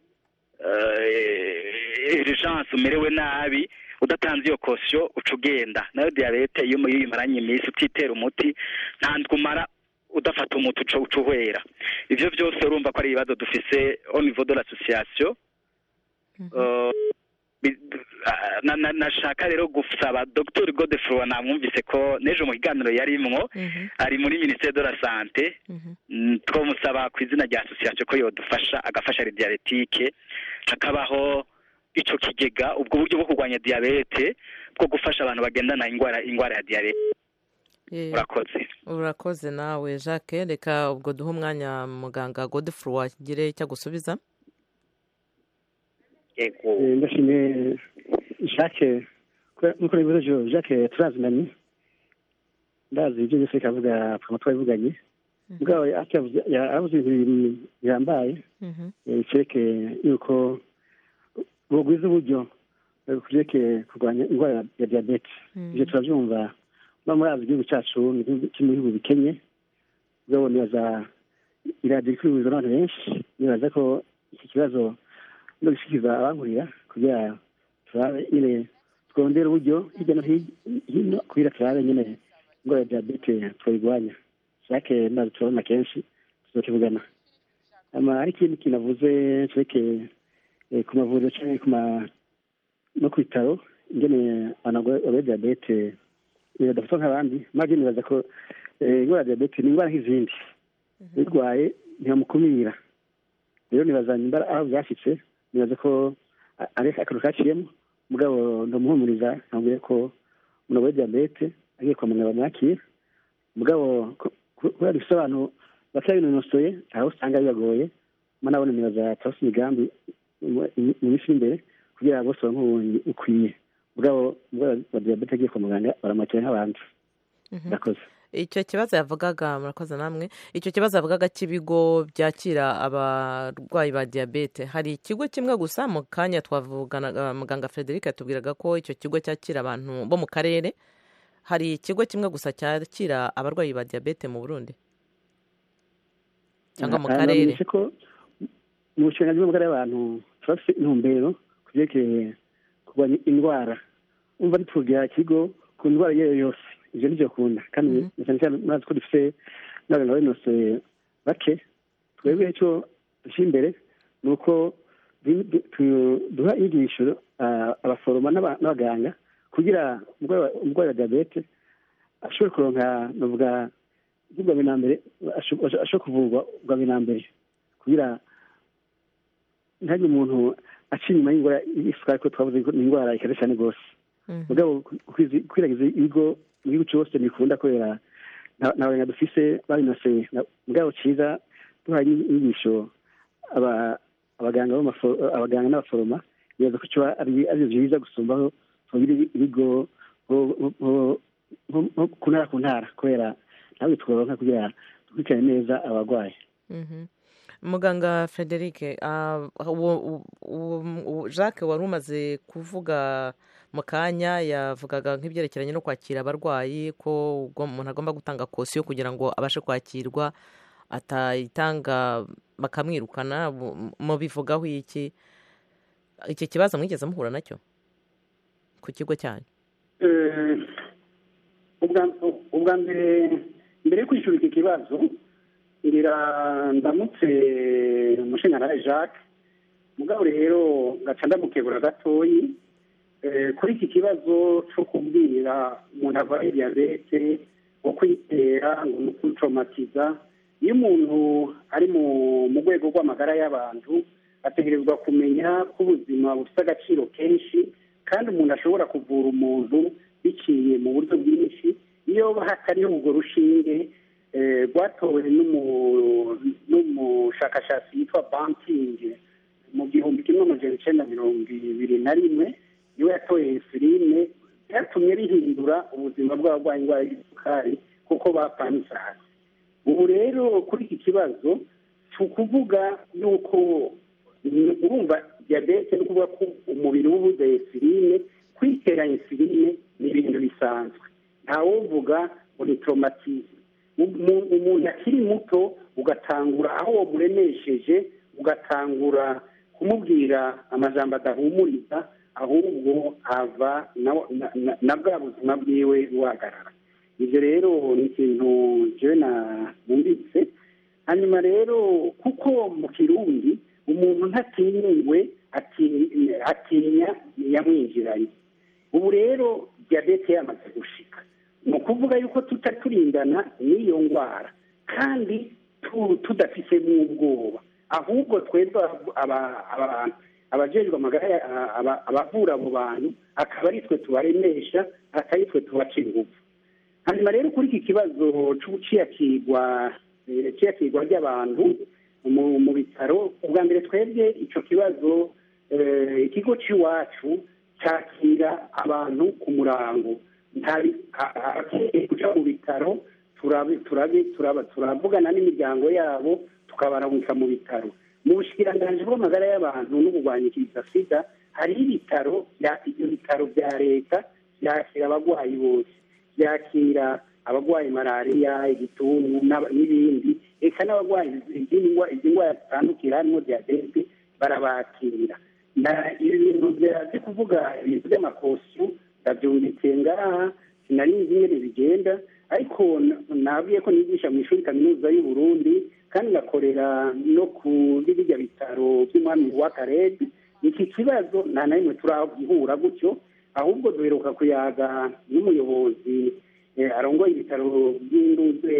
urgence umerewe nabi udatanze iyo kosiyo uca ugenda nayo diyabete iyo uyimaranye iminsi utitera umuti nta umara udafata umuti uca uca uhwera ibyo byose urumva ko ari ibibazo dufise au niveau de l'association Eh, bi- ah, na- na- nashaka rero gusaba dr godefroy namwumvise ko n'ejo mu kiganiro yarimwo ari muri ministere de la sante Mm, twamusaba ku izina rya association ko yodufasha agafasha les diabétique hakabaho ico kigega ubwo buryo bwo kurwanya diabete bwo gufasha abantu bagendana indwara indwara ya diabete Eh, urakoze urakoze nawe jacques reka ubwo duhe umwanya muganga godefroy agire icyo agusubiza yego Eh, ndashimiye jacques kubera- nk'uko nabivuze jo jacques turazinanye ndazi ibyo byose kavuga twaba twabivuganye mugabo yavuze yaravuze ibintu bibiri bihambaye eh, cereke yuko bugwiza uburyo eh, kuvyeke kurwanya indwara ya diyabete ivyo turavyumva muba murazi igihugu cacu ni igihugu kiri mu bihugu bikenye mugabo nibaza iradiyo ikwihuza n'abantu benshi nibaza ko iki kibazo no gushikiriza abankurira kugira turabe nyine twongere uburyo hirya no hi- hino kugira turabe nyine indwara ya diyabete twayirwanya shake ndazi turabona kenshi tuzokivugana ama hari ikindi kintu avuze cereke eh, ku mavuriro canke ku ma no ku bitaro ingene abantu barwaye diyabete eh, badafatwa nk'abandi maze nibaza ko eh, indwara ya diyabete ni indwara nk'izindi uyirwaye ntibamukumira rero nibaza nimba aho byashitse nibaza ko a- ari akantu kaciyemo mugabo ndamuhumuriza nkabwire ko umuntu arwaye diyabete agiye kwa muganga bamwakira mugabo ko- ko- kubera dufite abantu batabinonosoye aho usanga bibagoye mana nabone nibaza turafite imigambi mu mu minsi iri imbere kugira ngo bose baronke ubumenyi bukwiye mugabo umurwayi wa diyabete agiye kwa muganga baramwakira nk'abandi murakoze icyo kibazo yavugaga murakoze namwe icyo kibazo yavugaga cy'ibigo byakira abarwayi ba diyabete hari ikigo kimwe gusa mu kanya twavuganaga muganga frederic yatubwiraga ko icyo kigo cyakira abantu bo mu karere hari ikigo kimwe gusa cyakira abarwayi ba diyabete mu burundi cyangwa mu Ah, karere namenyeshe ko mu bushinga bw'amagara y'abantu turafite intumbero ku byerekeye kurwanya indwara umva ntitubwira ikigo ku ndwara iyo ari yo yose ibyo nibyo akunda kandi na cyane cyane murazi ko dufite n'abaganga babinosoye bake twebwe icyo dushyira imbere ni uko du- du- tu- duha inyigisho ah, abaforoma n'aba- n'abaganga kugira umurwayi wa- umurwayi wa diyabete ashobore kuronka navuga ubwa mbere na mbere asho- ashobora kuvurwa ubwa mbere na mbere kugira ntihagire umuntu aca inyuma y'indwara y'isukari ko twavuze ko ni indwara ikaze cyane rwose mugabo kwizi- kwiragiza ibigo mu gihugu cyose bikunda kubera nta nta baganga dufise babinoseye Na- mugabo cyiza duhaye inyigisho aba- abaganga b'amafo- abaganga n'abaforoma nibaza ko kiba ari ari byiza gusumbaho tugira ibigo nko- nko- nko- nko ku ntara ku ntara kubera ntabwo tworonka kugira dukurikirane neza abarwayi Mhm. muganga frederic ah, uwo- uwo- uwo- jacques wari umaze kuvuga mu kanya yavugaga nk'ibyerekeranye no kwakira abarwayi ko ubwo umuntu agomba gutanga kosiyo kugira ngo abashe kwakirwa atayitanga bakamwirukana mu- mubivugaho iki iki kibazo mwigeze muhura nacyo ku kigo cyanyu Eh, ubwa mbere mbere yo kwishyura iki kibazo ngira ndamutse umushinga jacques mugabo rero gaca ndamukebura gatoyi kuri iki kibazo cyo kubwira umuntu arwaye diyabete ngo kwitera ngo ni ukucomatiza iyo umuntu ari mu rwego rw'amagara y'abantu ategerezwa kumenya ko ubuzima bufite agaciro kenshi kandi umuntu ashobora kuvura umuntu biciye mu buryo bwinshi iyo hatariho urwo rushinge rwatowe n'umushakashatsi yitwa bankingi mu gihumbi kimwe amajana icyenda mirongo ibiri na rimwe niwe yatoye filime byatumye rihindura ubuzima bw'abarwayi indwara y'isukari kuko bapanze hasi ubu rero kuri iki kibazo si ukuvuga yuko urumva diyabete ni ukuvuga ko umubiri uba ubuze insuline kwitera insuline ni ibintu bisanzwe ntawuvuga ngo ni toromatizme umuntu akiri muto ugatangura aho wamuremesheje ugatangura kumubwira amajambo adahumuriza ahubwo ava na bwa buzima bwiwe buhagarara ibyo rero ni ikintu njyewe numvise hanyuma rero kuko mu kirundi umuntu ntatinyiwe atinya yamwinjiranye ubu rero diyabete yamaze gushika ni ukuvuga yuko tutaturindana n'iyo ndwara kandi tudafitemo ubwoba ahubwo twebwe abajejwe amagara abavura abo bantu akaba ari twe tubaremesha atari twe tubaca ingufu hanyuma rero kuri iki kibazo cy'ubuciyakirwa iciyakirwa ry'abantu mu bitaro ubwa mbere twebwe icyo kibazo ikigo cy'iwacu cyakira abantu ku murango abakeneye kujya mu bitaro turavugana n'imiryango yabo tukabaramutsa mu bitaro mu bushikiranganji bw'amagara y'abantu no kurwanyikiriza sida hariho ibitaro ibyo bitaro bya leta byakira abarwayi bose byakira abarwaye malariya igituntu n'ibindi reka n'abarwayi izi ndwara zitandukira harimo diyabete barabakira ibi bintu byaje kuvuga ibintu by'amakosiyo ndabyumvise ngaha sinari nzi ingene bigenda ariko nabwiye ko nigisha mu ishuri kaminuza y'u Burundi kandi ngakorera no kuri bijya bitaro by'umwami wa karede iki kibazo nta na rimwe turahura gutyo ahubwo duheruka kuyaga n'umuyobozi arongoye ibitaro by'induze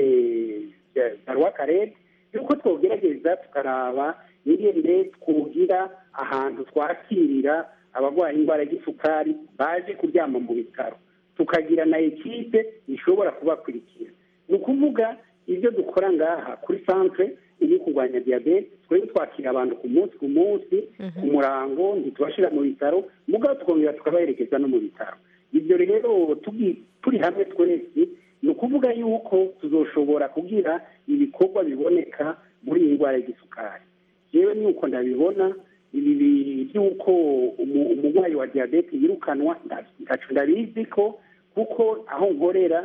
bya rwakarede yuko twogerageza tukaraba ingene twugira ahantu twakirira abarwaye indwara y'isukari baje kuryama mu bitaro tukagira na ekipe ishobora kubakurikira ni ukuvuga ibyo dukora ngaha kuri santere iri kurwanya diyabete twebwe twakira abantu ku munsi ku munsi ku murango ntitubashyira mu bitaro mugabo tukongera tukabaherekeza no mu bitaro ibyo rero turi hamwe twese ni ukuvuga yuko tuzoshobora kugira ibikorwa biboneka muri iyi ndwara y'igisukari yewe nuko ndabibona ibi by'uko umurwayi wa diyabete yirukanwa ntacu ndabizi ko kuko aho nkorera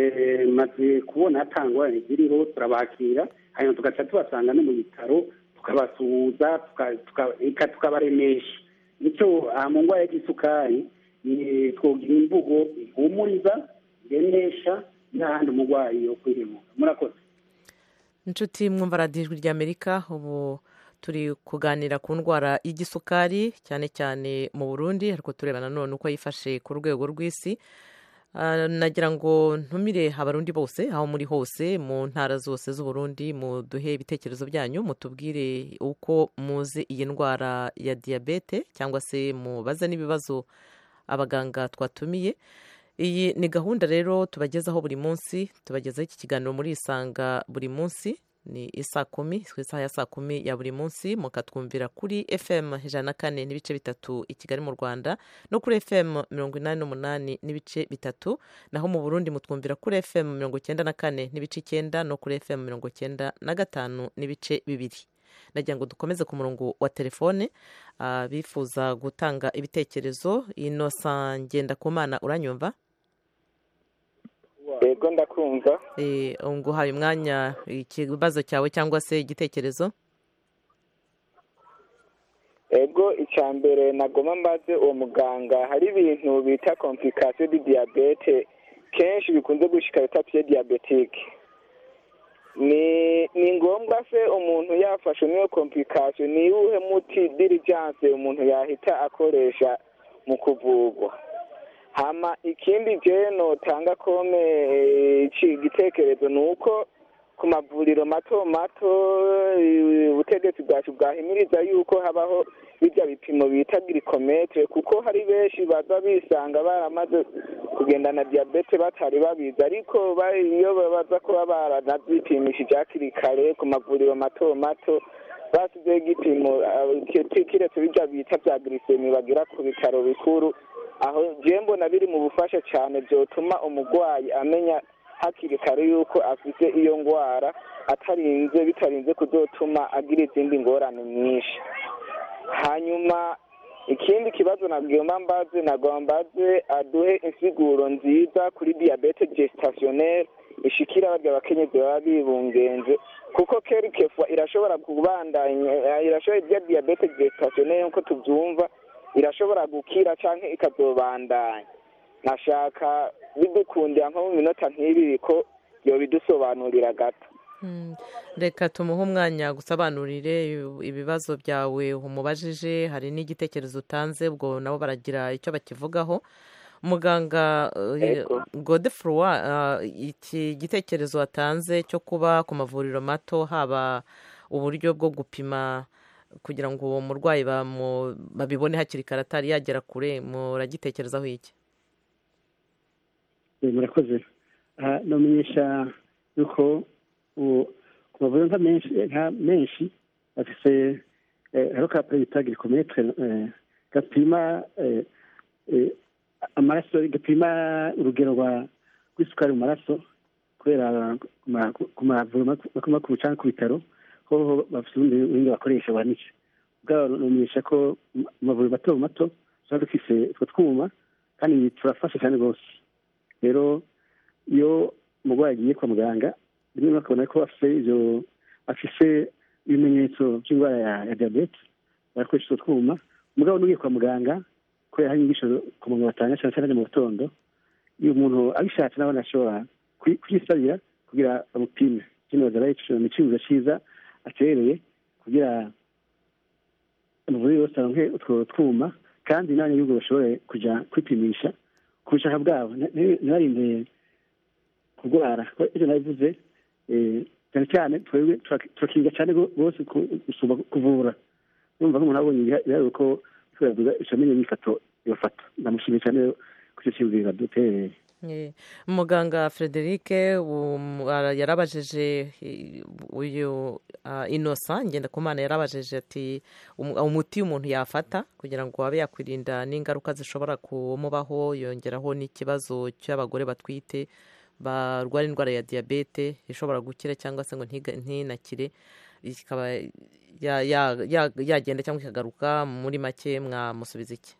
maze kubona hatangwa ziriho turabakira hanyuma tugaca tubasanga no mu bitaro tukabasuhuza tukabaremesha nicyo mu ndwara y'igisukari twogira imvugo ihumuriza iremesha n'ahandi umurwayi yo kwihemuka murakoze inshuti mwumva radiyo ijwi ry'amerika ubu turi kuganira ku ndwara y'igisukari cyane cyane mu burundi ariko tureba nanone uko yifashe ku rwego rw'isi nagira ngo ntumire abarundi bose aho muri hose mu ntara zose z'uburundi muduhe ibitekerezo byanyu mutubwire uko muzi iyi ndwara ya diyabete cyangwa se mubaze n'ibibazo abaganga twatumiye iyi ni gahunda rero tubagezaho buri munsi tubagezaho iki kiganiro muri isanga buri munsi ni isa kumi ku isaha ya saa kumi ya buri munsi mukatwumvira kuri fm ijana na kane n'ibice bitatu i kigali mu rwanda no kuri fm mirongo inani n'umunani n'ibice bitatu naho mu burundi mutwumvira kuri fm mirongo icyenda na kane n'ibice icyenda no kuri fm mirongo icyenda na gatanu n'ibice bibiri nagira ngo dukomeze ku murongo wa telefone bifuza gutanga ibitekerezo inosa ngendakumana uranyumva yego ndakumva nguhaye umwanya ikibazo cyawe cyangwa se igitekerezo yego icya mbere nagoma mbaze uwo muganga hari ibintu bita komplikasiyo di diyabete kenshi bikunze gushika etape diyabetike ni ni ngombwa se umuntu yafashe n'iyo komplikasiyo ni iwuhe muti dirijanse umuntu yahita akoresha mu kuvurwa hama ikindi je notanga kome iki gitekerezo ni uko ku mavuriro mato mato ubutegetsi bwacu bwahimiriza yuko habaho bijya bipimo bita girikometere kuko hari benshi baza bisanga baramaze kugendana diyabete batari babizi ariko iyo baza kuba baranazipimishije hakiri kare ku mavuriro mato mato basizeho igipimo kiretse bijya bita bya girisemi bagira ku bitaro bikuru aho mbona biri mu bufasha cyane byotuma umurwayi amenya hakiri kare yuko afite iyo ndwara atarinze bitarinze kuzotuma agira izindi ngorane nyinshi hanyuma ikindi kibazo nabwiyemo mbaze ntabwo mbaze aduhe insiguro nziza kuri diyabete gesitashioneri ishikira barya abakenyezi baba bibungenze kuko kerikefwa irashobora kubandanya irashobora ibya diyabete gesitashioneri nk'uko tubyumva irashobora gukira cyangwa ikazobandanya nashaka bidukundira nko mu minota nk'ibiri ko yobidusobanurira gato reka tumuhe umwanya gusobanurire ibibazo byawe umubajije hari n'igitekerezo utanze ubwo nabo baragira icyo bakivugaho muganga godefrowa iki gitekerezo watanze cyo kuba ku mavuriro mato haba uburyo bwo gupima kugira ngo uwo murwayi babibone hakiri kare atari yagera kure muragitekerezaho iki murakoze namenyesha yuko ku mavuriro nka menshi nka menshi bafise hariho ka bita girikometere gapima amaraso gapima urugero rw'isukari mu maraso kubera ku mavuriro makuru cyangwa ku bitaro ho bafite ubundi buhinga bakoresha buhanitse ubwabo namenyesha ko mu mavuriro mato mato tuba dufise utwo twuma kandi turafasha cyane rwose rero iyo umurwayi agiye kwa muganga rimwe bakabona ko afite ibyo afise ibimenyetso by'indwara ya diyabete barakoresha utwo twuma umugabo n'ugiye kwa muganga kubera hari inyigisho ku muntu batanga cyane cyane mu gitondo iyo umuntu abishatse nawe ashobora kuyisabira kugira bamupime kino bazaba ni icyemezo cyiza atereye kugira amavuriro yose aronke utwo twuma kandi n'abanyagihugu bashobore kujya kwipimisha ku bushaka bwabo ntibarinde kurwara ibyo nabivuze cyane cyane twebwe turakinga cyane rwose gusumba kuvura numva nk'umuntu abonye ibiharuro ko turavuga icamenye n'ifoto ibafata ndamushimiye cyane ku cyo cyibwira dutereye muganga frederic yarabajije uyu inosa ngendakumana yarabajije ati umuti umuntu yafata kugira ngo abe yakwirinda n'ingaruka zishobora kumubaho yongeraho n'ikibazo cy'abagore batwite barwara indwara ya diyabete ishobora gukira cyangwa se ngo ntinakire ikaba yagenda cyangwa ikagaruka muri make mwamusubiza iki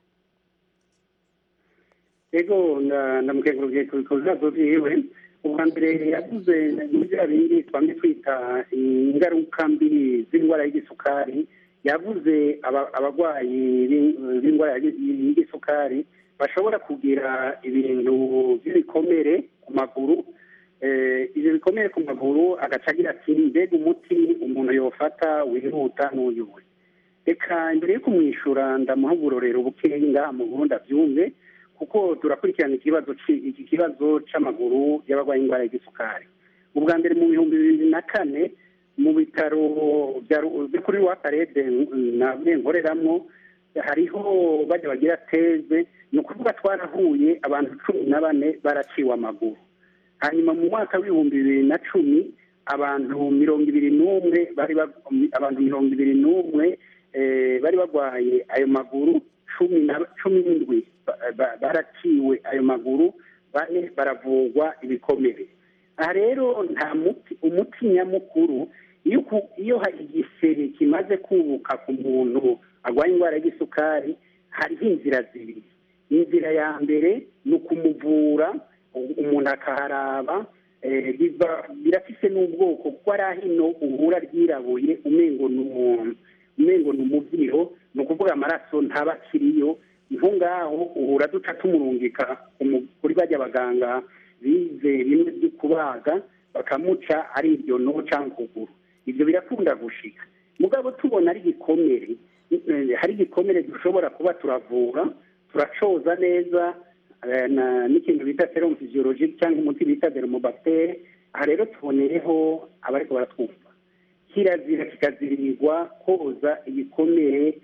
ego ndamukengurukije ku bibazo byiwe ubwa mbere yavuze muri bya bindi twamye twita ingaruka mbi z'indwara y'igisukari yavuze abarwayi b'indwara y'igisukari bashobora kugira ibintu by'ibikomere ku maguru ibyo bikomere ku maguru agaca agira ati mbega umuti umuntu yofata wihuta n'uyuwe reka mbere yo kumwishyura ndamuha uburorero bukeya ngaha mu burundi abyumve kuko turakurikirana ikibazo iki kibazo cy'amaguru y'abarwaye indwara y'igisukari ubwa mbere mu bihumbi bibiri na kane mu bitaro byo kuri wakarede na nkoreramo hariho bajya bagira teze ni ukuvuga twarahuye abantu cumi na bane baraciwe amaguru hanyuma mu mwaka w'ibihumbi bibiri na cumi abantu mirongo ibiri n'umwe bari abantu mirongo ibiri n'umwe bari barwaye ayo maguru cumi n'indwi baraciwe ayo maguru bane baravurwa ibikomere aha rero nta muti umuti nyamukuru iyo hari igisebe kimaze kubuka ku muntu arwaye indwara y'igisukari hariho inzira zibiri inzira ya mbere ni ukumuvura umuntu akaharaba birafise n'ubwoko kuko ari ahino uhura ryirabuye umengo ni umuntu umengo ni umubyiho ni ukuvuga amaraso ntaba akiriyo niho ngaho uhura duca tumurungika kuri bajya abaganga bize bimwe byo kubaga bakamuca ari iryo no cyangwa ukuguru ibyo birakunda gushika mugabo tubona ari igikomere eh, hari igikomere dushobora kuba turavura turacoza neza eh, na- n'ikintu bita serum physiologique cyangwa umuti bita dermobactere aha rero tuboneyeho abariko baratwumva kirazira kikaziririrwa koza igikomere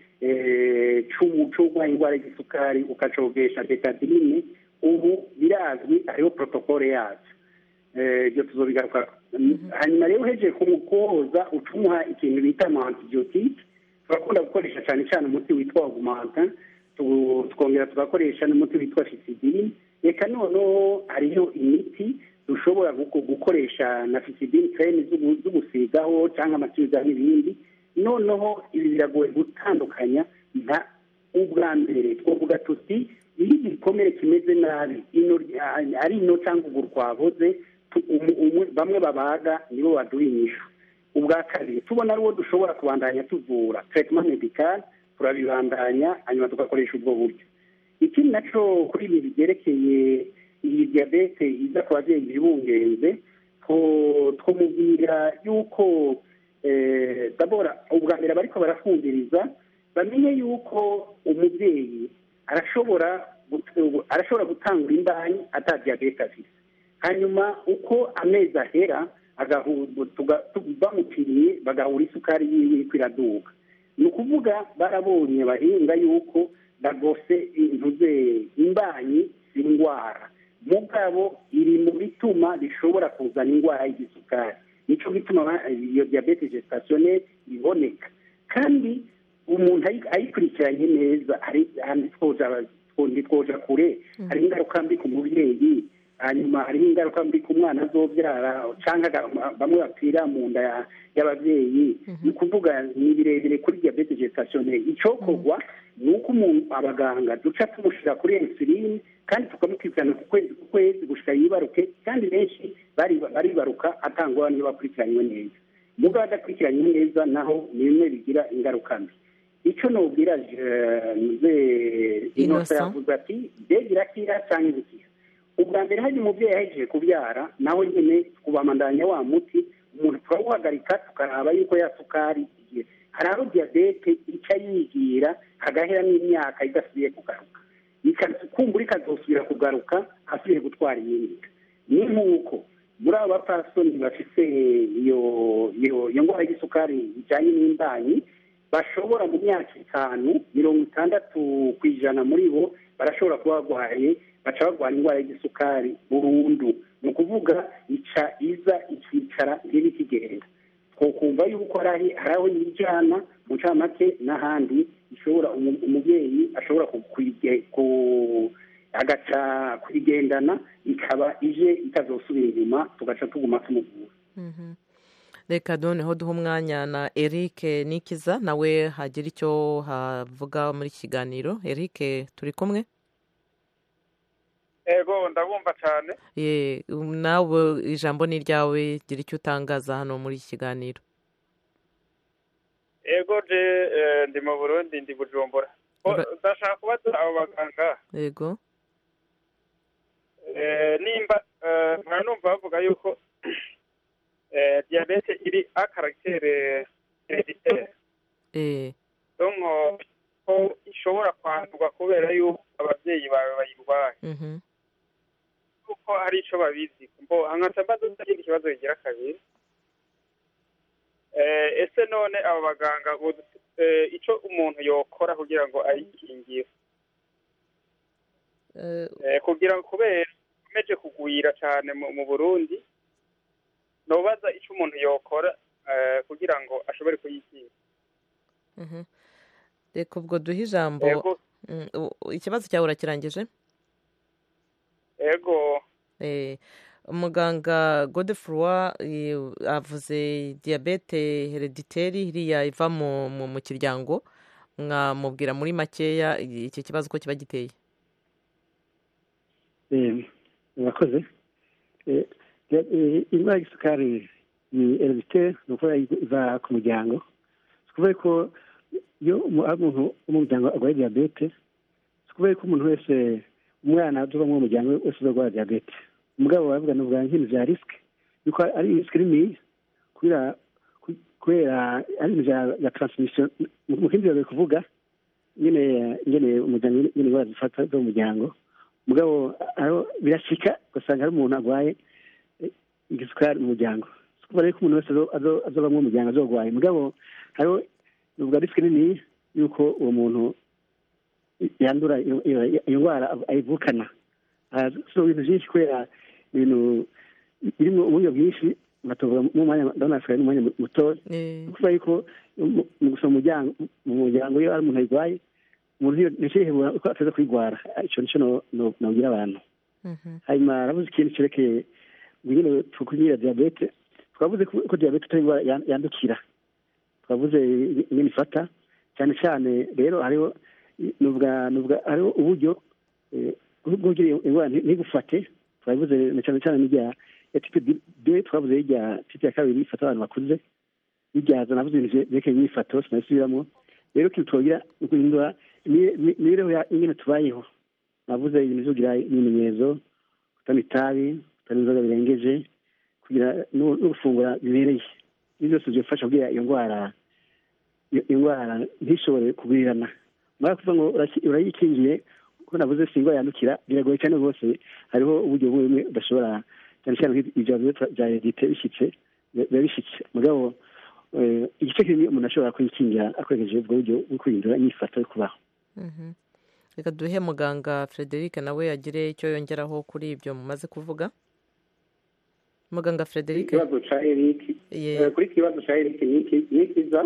eh, c'umu- c'urwaye indwara y'igisukari ukacogesha betadine ubu birazwi hariho protokole yacu Eh, ibyo tuzobigaruka hanyuma rero uhejeje kumukoza ucumuha ikintu bita ama antibiotique turakunda gukoresha cyane cyane umuti witwa augmentin tu- tukongera tugakoresha n'umuti witwa fisidine reka noneho hariho imiti dushobora guko- gukoresha na fisidine creme z'ugu- z'ugusigaho cyangwa amatuza n'ibindi noneho ibi biragoye gutandukanya nka ubwa mbere twavuga tuti iyo igikomere kimeze nabi ino rya- ari ino cyangwa uguru kwaboze tu- umu- umu- bamwe babaga nibo baduha inyishu ubwa kabiri tubona ari uwo dushobora kubandanya tuvura traitement medical turabibandanya hanyuma tugakoresha ubwo buryo ikindi naco kuri ibi byerekeye iyi diyabete iza ku babyeyi bibungenze two- twamubwira yuko eh, dabora ubwa mbere bariko barafungiriza bamenye yuko umubyeyi arashobora gut- arashobora gutangura imbanyi ata diyabete afite hanyuma uko amezi ahera agahu- tuga- tu- bamupimiye bagahura isukari yiwe iriko iraduga ni ukuvuga barabonye bahinga yuko bagose intuze imbanyi si indwara mugabo iri mu bituma bishobora kuzana indwara y'igisukari nico gituma ba- iyo diyabete gestationnelle iboneka kandi umuntu ayi- ayikurikiranye neza hari ahandi twoja ntitwoja kure hari ingaruka mbi ku mubyeyi hanyuma hariho ingaruka mbi ku mwana azobyara cyangwa aga- bamwe bapfira mu nda ya- y'ababyeyi ni ukuvuga ni birebire kuri diyabete gestationnelle icokorwa ni uko umuntu abaganga duca tumushyira kuri insuline kandi tukamukurikirana ku kwezi ku kwezi gushika yibaruke kandi benshi bari- baribaruka atangwa niyo bakurikiranywe neza mugabo adakurikiranywe neza naho ni bimwe bigira ingaruka mbi icyo nubwira nze inosa Innocent. yavuze ati mbega irakira cyangwa igikira ubwa mbere hari umubyeyi yahejeje kubyara nawe nyine kubamandanya wa muti umuntu turawuhagarika tukaraba yuko ya sukari igiye hari aho diyabete ica yigira hagahera n'imyaka idasubiye kugaruka Ika- kumbura ikazosubira kugaruka asubiye gutwara iyindi ni nk'uko muri abo bapfasoni bafite iyo iyo iyo ndwara y'isukari ijyanye n'imbanyi bashobora mu myaka itanu mirongo itandatu ku ijana muri bo barashobora kuba barwaye baca barwara indwara y'igisukari burundu ni ukuvuga ica iza ikicara ntibe ikigenda twokumva yuko hari hari aho yijyana mu ncamake n'ahandi ishobora umu- umubyeyi ashobora ku- kuyige- ku- agaca kuyigendana ikaba ije itazosubira inyuma tugaca tuguma tumuvura Mhm. reka noneho duha umwanya na eric nikiza nawe hagira icyo havuga muri iki kiganiro eric turi kumwe ego ndabumva cyane Ye, um, nawe ijambo ni iryawe gira icyo utangaza hano muri iki kiganiro ego je eh, ndi mu burundi ndi bujumbura Ko- Ura- ndashaka kubaza abo baganga yego eh, nimba eh, nkaba numva bavuga yuko eh, diyabete iri a caractere hereditaire Eh, donc ko ishobora kwandurwa kubera yuko ababyeyi bawe bayirwaye mhm. kuko hari ico babizi mbo hangaca mbaza ikindi kibazo kigira kabiri eh, ese none abo baganga bodu- eh, ico umuntu yokora kugira ngo ayikingire Eh, eh, kugira ngo kubera ikomeje kugwira cyane mu, mu Burundi nobaza ico umuntu yokora eh, kugira ngo ashobore kuyikingira mhm. reka ubwo duhe ijambo ego Mm, u- u- ikibazo cyawe urakirangije ego Eh, umuganga godefroy eh, avuze diyabete herediteri iriya iva mu, mu, mu kiryango mwamubwira muri makeya iki kibazo uko kiba giteye Eh, murakoze Eh, ya- eh, indwara y'isukari ni hereditaire ni ukuvuga iva ku muryango si ukuvuga ko iyo umu- ari umuntu wo mu muryango arwaye diyabete si ukuvuga ko umuntu wese umwana uva mu muryango wese uzarwara diyabete umugabo baravuga ni ubwa nk'ibintu bya risike yuko ari risike nini kubera kubera ari ibintu bya taransimisiyo mu kindi bari kuvuga nyine nyine umuryango nyine indwara zifata zo mu muryango mugabo birashika ugasanga hari umuntu arwaye igisukari mu muryango kuba rero ko umuntu wese azobamwo mu muryango azogwaye mugabo hariho ubwa risike nini yuko uwo muntu yandura iyo ndwara ayivukana so ibintu byinshi kubera ibintu birimo uburyo bwinshi batuvuga mu mwanya ndabona hasigaye n'umwanya mutoya kuvuga yuko mu gusoma umuryango mu muryango iyo ari umuntu ayirwaye umuntu ntishihebura uko ateza kuyirwara icyo nicyo nabwira abantu hanyuma aravuze ikintu cyerekeye nyine tukunyira diyabete twavuze ko diyabete atari indwara yandukira twavuze ingene ifata cyane cyane rero hariho nubwa nubwa hariho uburyo bw'ugira indwara ntigufate twavuze na cyane cyane n'irya ya tipe b twavuze irya tipe ya kabiri ifata abantu bakuze n'iryaza navuze ibintu byerekeye imyifato sinabisubiramo rero ikintu twagira ni guhindura imibereho ingene tubayeho navuze ibintu byo kugira ibimenyetso kutanywa itabi kutanywa inzoga birengeje kugira no gufungura bibereye ibyo byose bifasha kugira iyo ndwara iyo ndwara ntishobore kugurirana mara kuvuga ngo urayikingiye kuko navuze si indwara yandukira biragoye cyane rwose hariho uburyo bumwe bumwe udashobora cyane cyane ibyo bya redite bishyitse biba bishyitse mugabo igice kinini umuntu ashobora kuyikingira akoresheje ubwo buryo bwo kwihindura imyifato yo kubaho reka duhe muganga frederic nawe agire icyo yongeraho kuri ibyo mumaze kuvuga muganga frederic ikibazo cya eric kuri iki kibazo cya eric ni kiza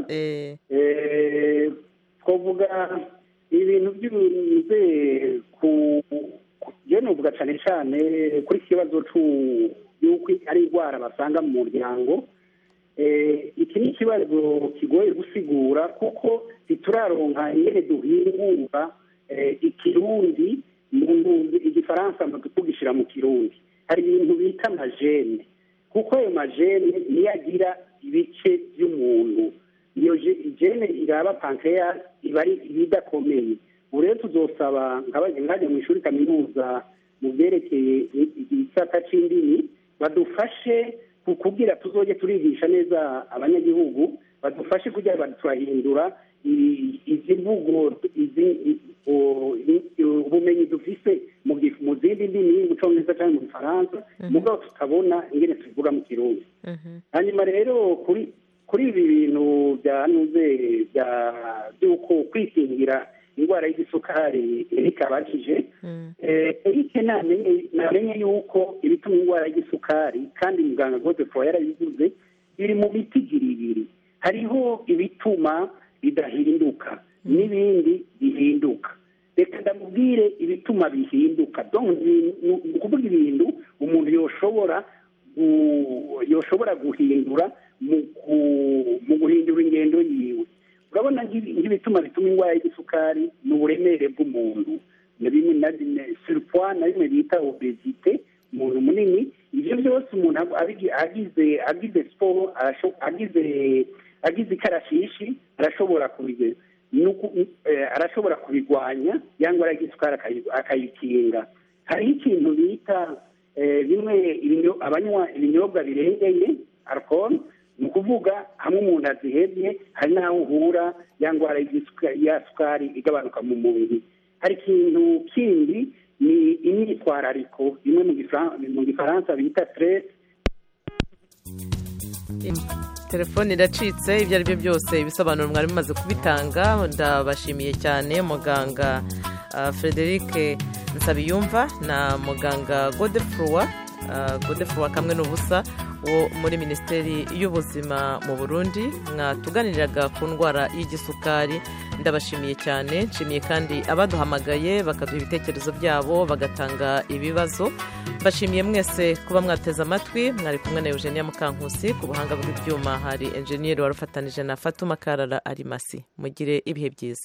twavuga ibintu by'ubuze ku byo nuvuga cyane cyane kuri iki kibazo y'uko ari indwara basanga mu muryango iki ni ikibazo kigoye gusigura kuko ntituraronka ingene duhingura ikirundi igifaransa tugishyira mu kirundi hari ibintu bita amajene kuko ayo majene niyo agira ibice by'umuntu iyo jene iraba pankreas iba ari ibidakomeye ubu rero tuzosaba nkajya mu ishuri kaminuza mu byerekeye igisata cy'indimi badufashe kugira tuzoge turigisha neza abanyagihugu badufashe kugira ngo turahindura izi mvugo ubumenyi dufise mu zindi ndimi mu cyongereza cyangwa mu gifaransa mugabo tutabona ingene tuvuga mu kirundi hanyuma rero kuri kuri ibi bintu byanuze by'uko kwikingira indwara y'igisukari ikabakije erike namenye yuko ibituma indwara y'igisukari kandi muganga godefo yarabivuze biri mu miti ibiri hariho ibituma bidahinduka n'ibindi bihinduka reka ndamubwire ibituma bihinduka ni ukuvuga ibintu umuntu yoshobora yoshobora guhindura mu guhindura ingendo yiwe urabona nk'ibituma bituma indwara y'igisukari ni uburemere bw'umuntu na bimwe na bimwe surpoids na bimwe bita obesite umuntu munini ibyo byose umuntu agize agize siporo agize agize ikarashishi arashobora kubigeza arashobora kubigwanya cyangwa aragisukari akayikinga hariho ikintu bita bimwe abanywa ibinyobwa birengeye alcohol ni ukuvuga hamwe umuntu azihebye hari n'aho uhura ya ndwara ya sukari igabanuka mu mubiri hari ikintu kindi ni imyitwarariko imwe mu gifaransa bita stress telefone iracitse ibyo ari byo byose ibisobanuro mwari mumaze kubitanga ndabashimiye cyane muganga frederic nsabiyumva na muganga godefroy godefroy kamwe n'ubusa wo muri minisiteri y'ubuzima mu burundi mwatuganiriraga ku ndwara y'igisukari ndabashimiye cyane nshimiye kandi abaduhamagaye bakaduha ibitekerezo byabo bagatanga ibibazo mbashimiye mwese kuba mwateze amatwi mwari kumwe na eugenia mukankusi ku buhanga bw'ibyuma hari enjeniyeri wari ufatanije na fatuma karara arimasi mugire ibihe byiza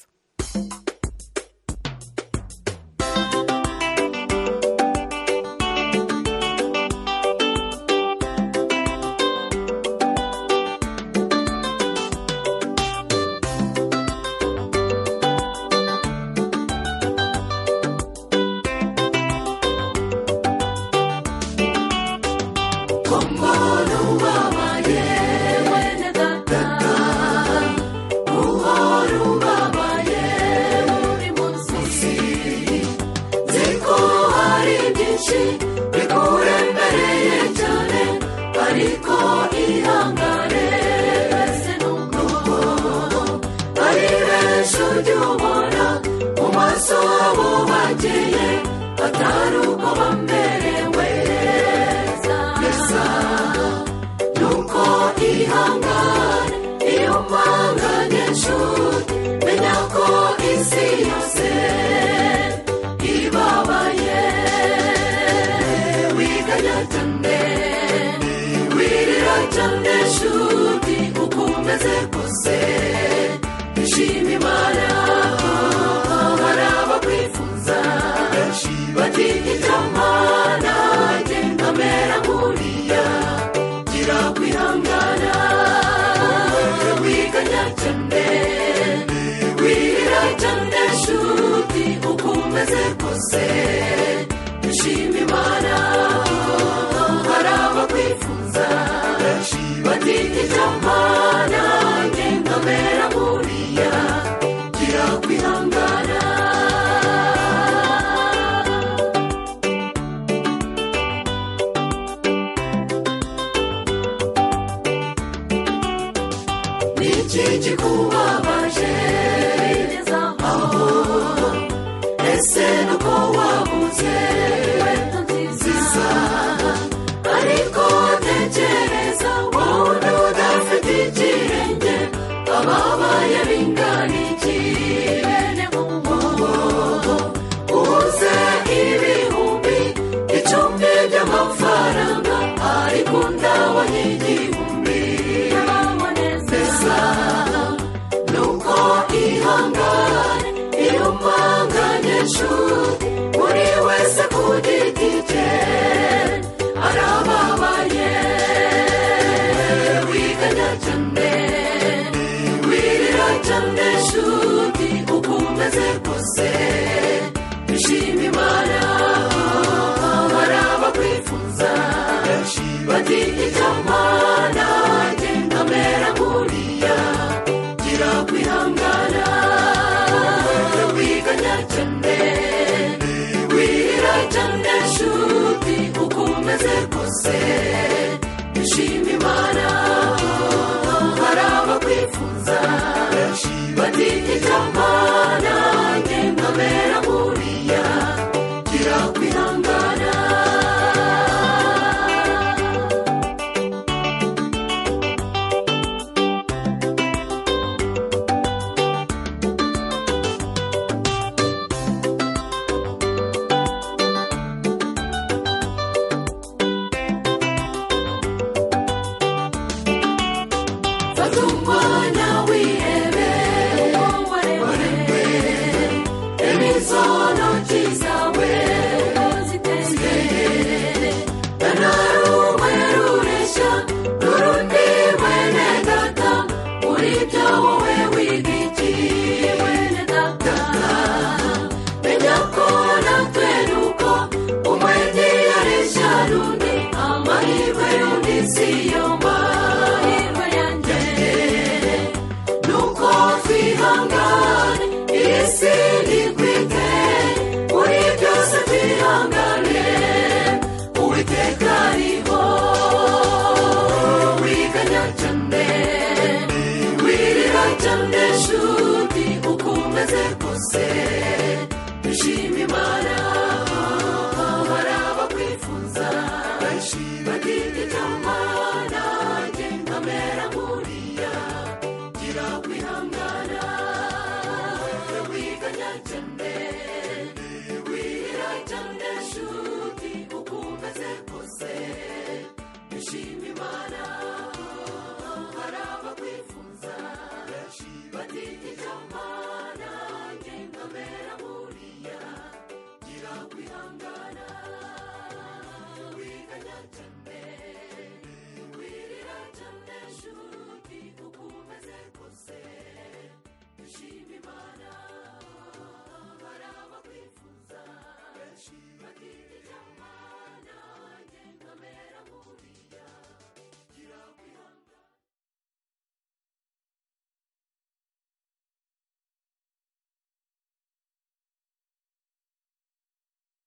byinshi bikurembereye cyane ariko ihangane ese nuko ari benshi ujya ubona mu maso habo bageye atari uko bamerewe neza nuko ihangane iyo mpanganye nshuti menya ko isi yose ibabaye wiganya cyane wirira cyane nshuti uko umeze kose ishima imana hari abakwifuza bati icyamana genda mera nkuriya gira kwihangana wiganya cyane wirira cyane nshuti uko umeze kose ishima imana hari abakwifuza bati icyamana genda mera nkuriya gira kwihangana niki kikubabaje aho ese nuko wabuze inkweto nziza ariko tekereza wowe udafite ikirenge ababaye bingana iki bene mubo ubuze ibihumbi icumi by'amafaranga ariko ndabonye igihumbi neza nuko ihangane iyo mpanganye nshuti buri wese ku giti cye arababaye wiganya cyane wirira cyane nshuti uko umeze kose ishima imana hari abakwifuza bati icyamana genda mera nkuriya gira kwihangana wiganya cyane wirira cyane nshuti uko umeze kose ishima imana hari abakwifuza bati icyamana genda mera nkuriya gira kwihangana fata umwanya wihebe waremwe imizo ntoki zawe ziteye nta rumwe rureshya n'urundi mwene data muri byo wowe wiga iki mwene data menya ko natwe nuko umwe ntiyareshya n'undi amahirwe y'undi si yo mahirwe yanjye nuko twihangane iyi si ntikwite muri byose twihangane uwiteka ariho wiganya cyane wirira cyane nshuti uko umeze kose ishima imana hari abakwifuza bagira icyamana genda mera nkuriya gira kwihangana wiganya cyane wirira cyane nshuti uko umeze kose ishima imana hari abakwifuza bagira icyamana genda mera nkuriya gira kwihangana wiganya cyane wirira cyane nshuti uko umeze kose ishima imana hari abakwifuza bagira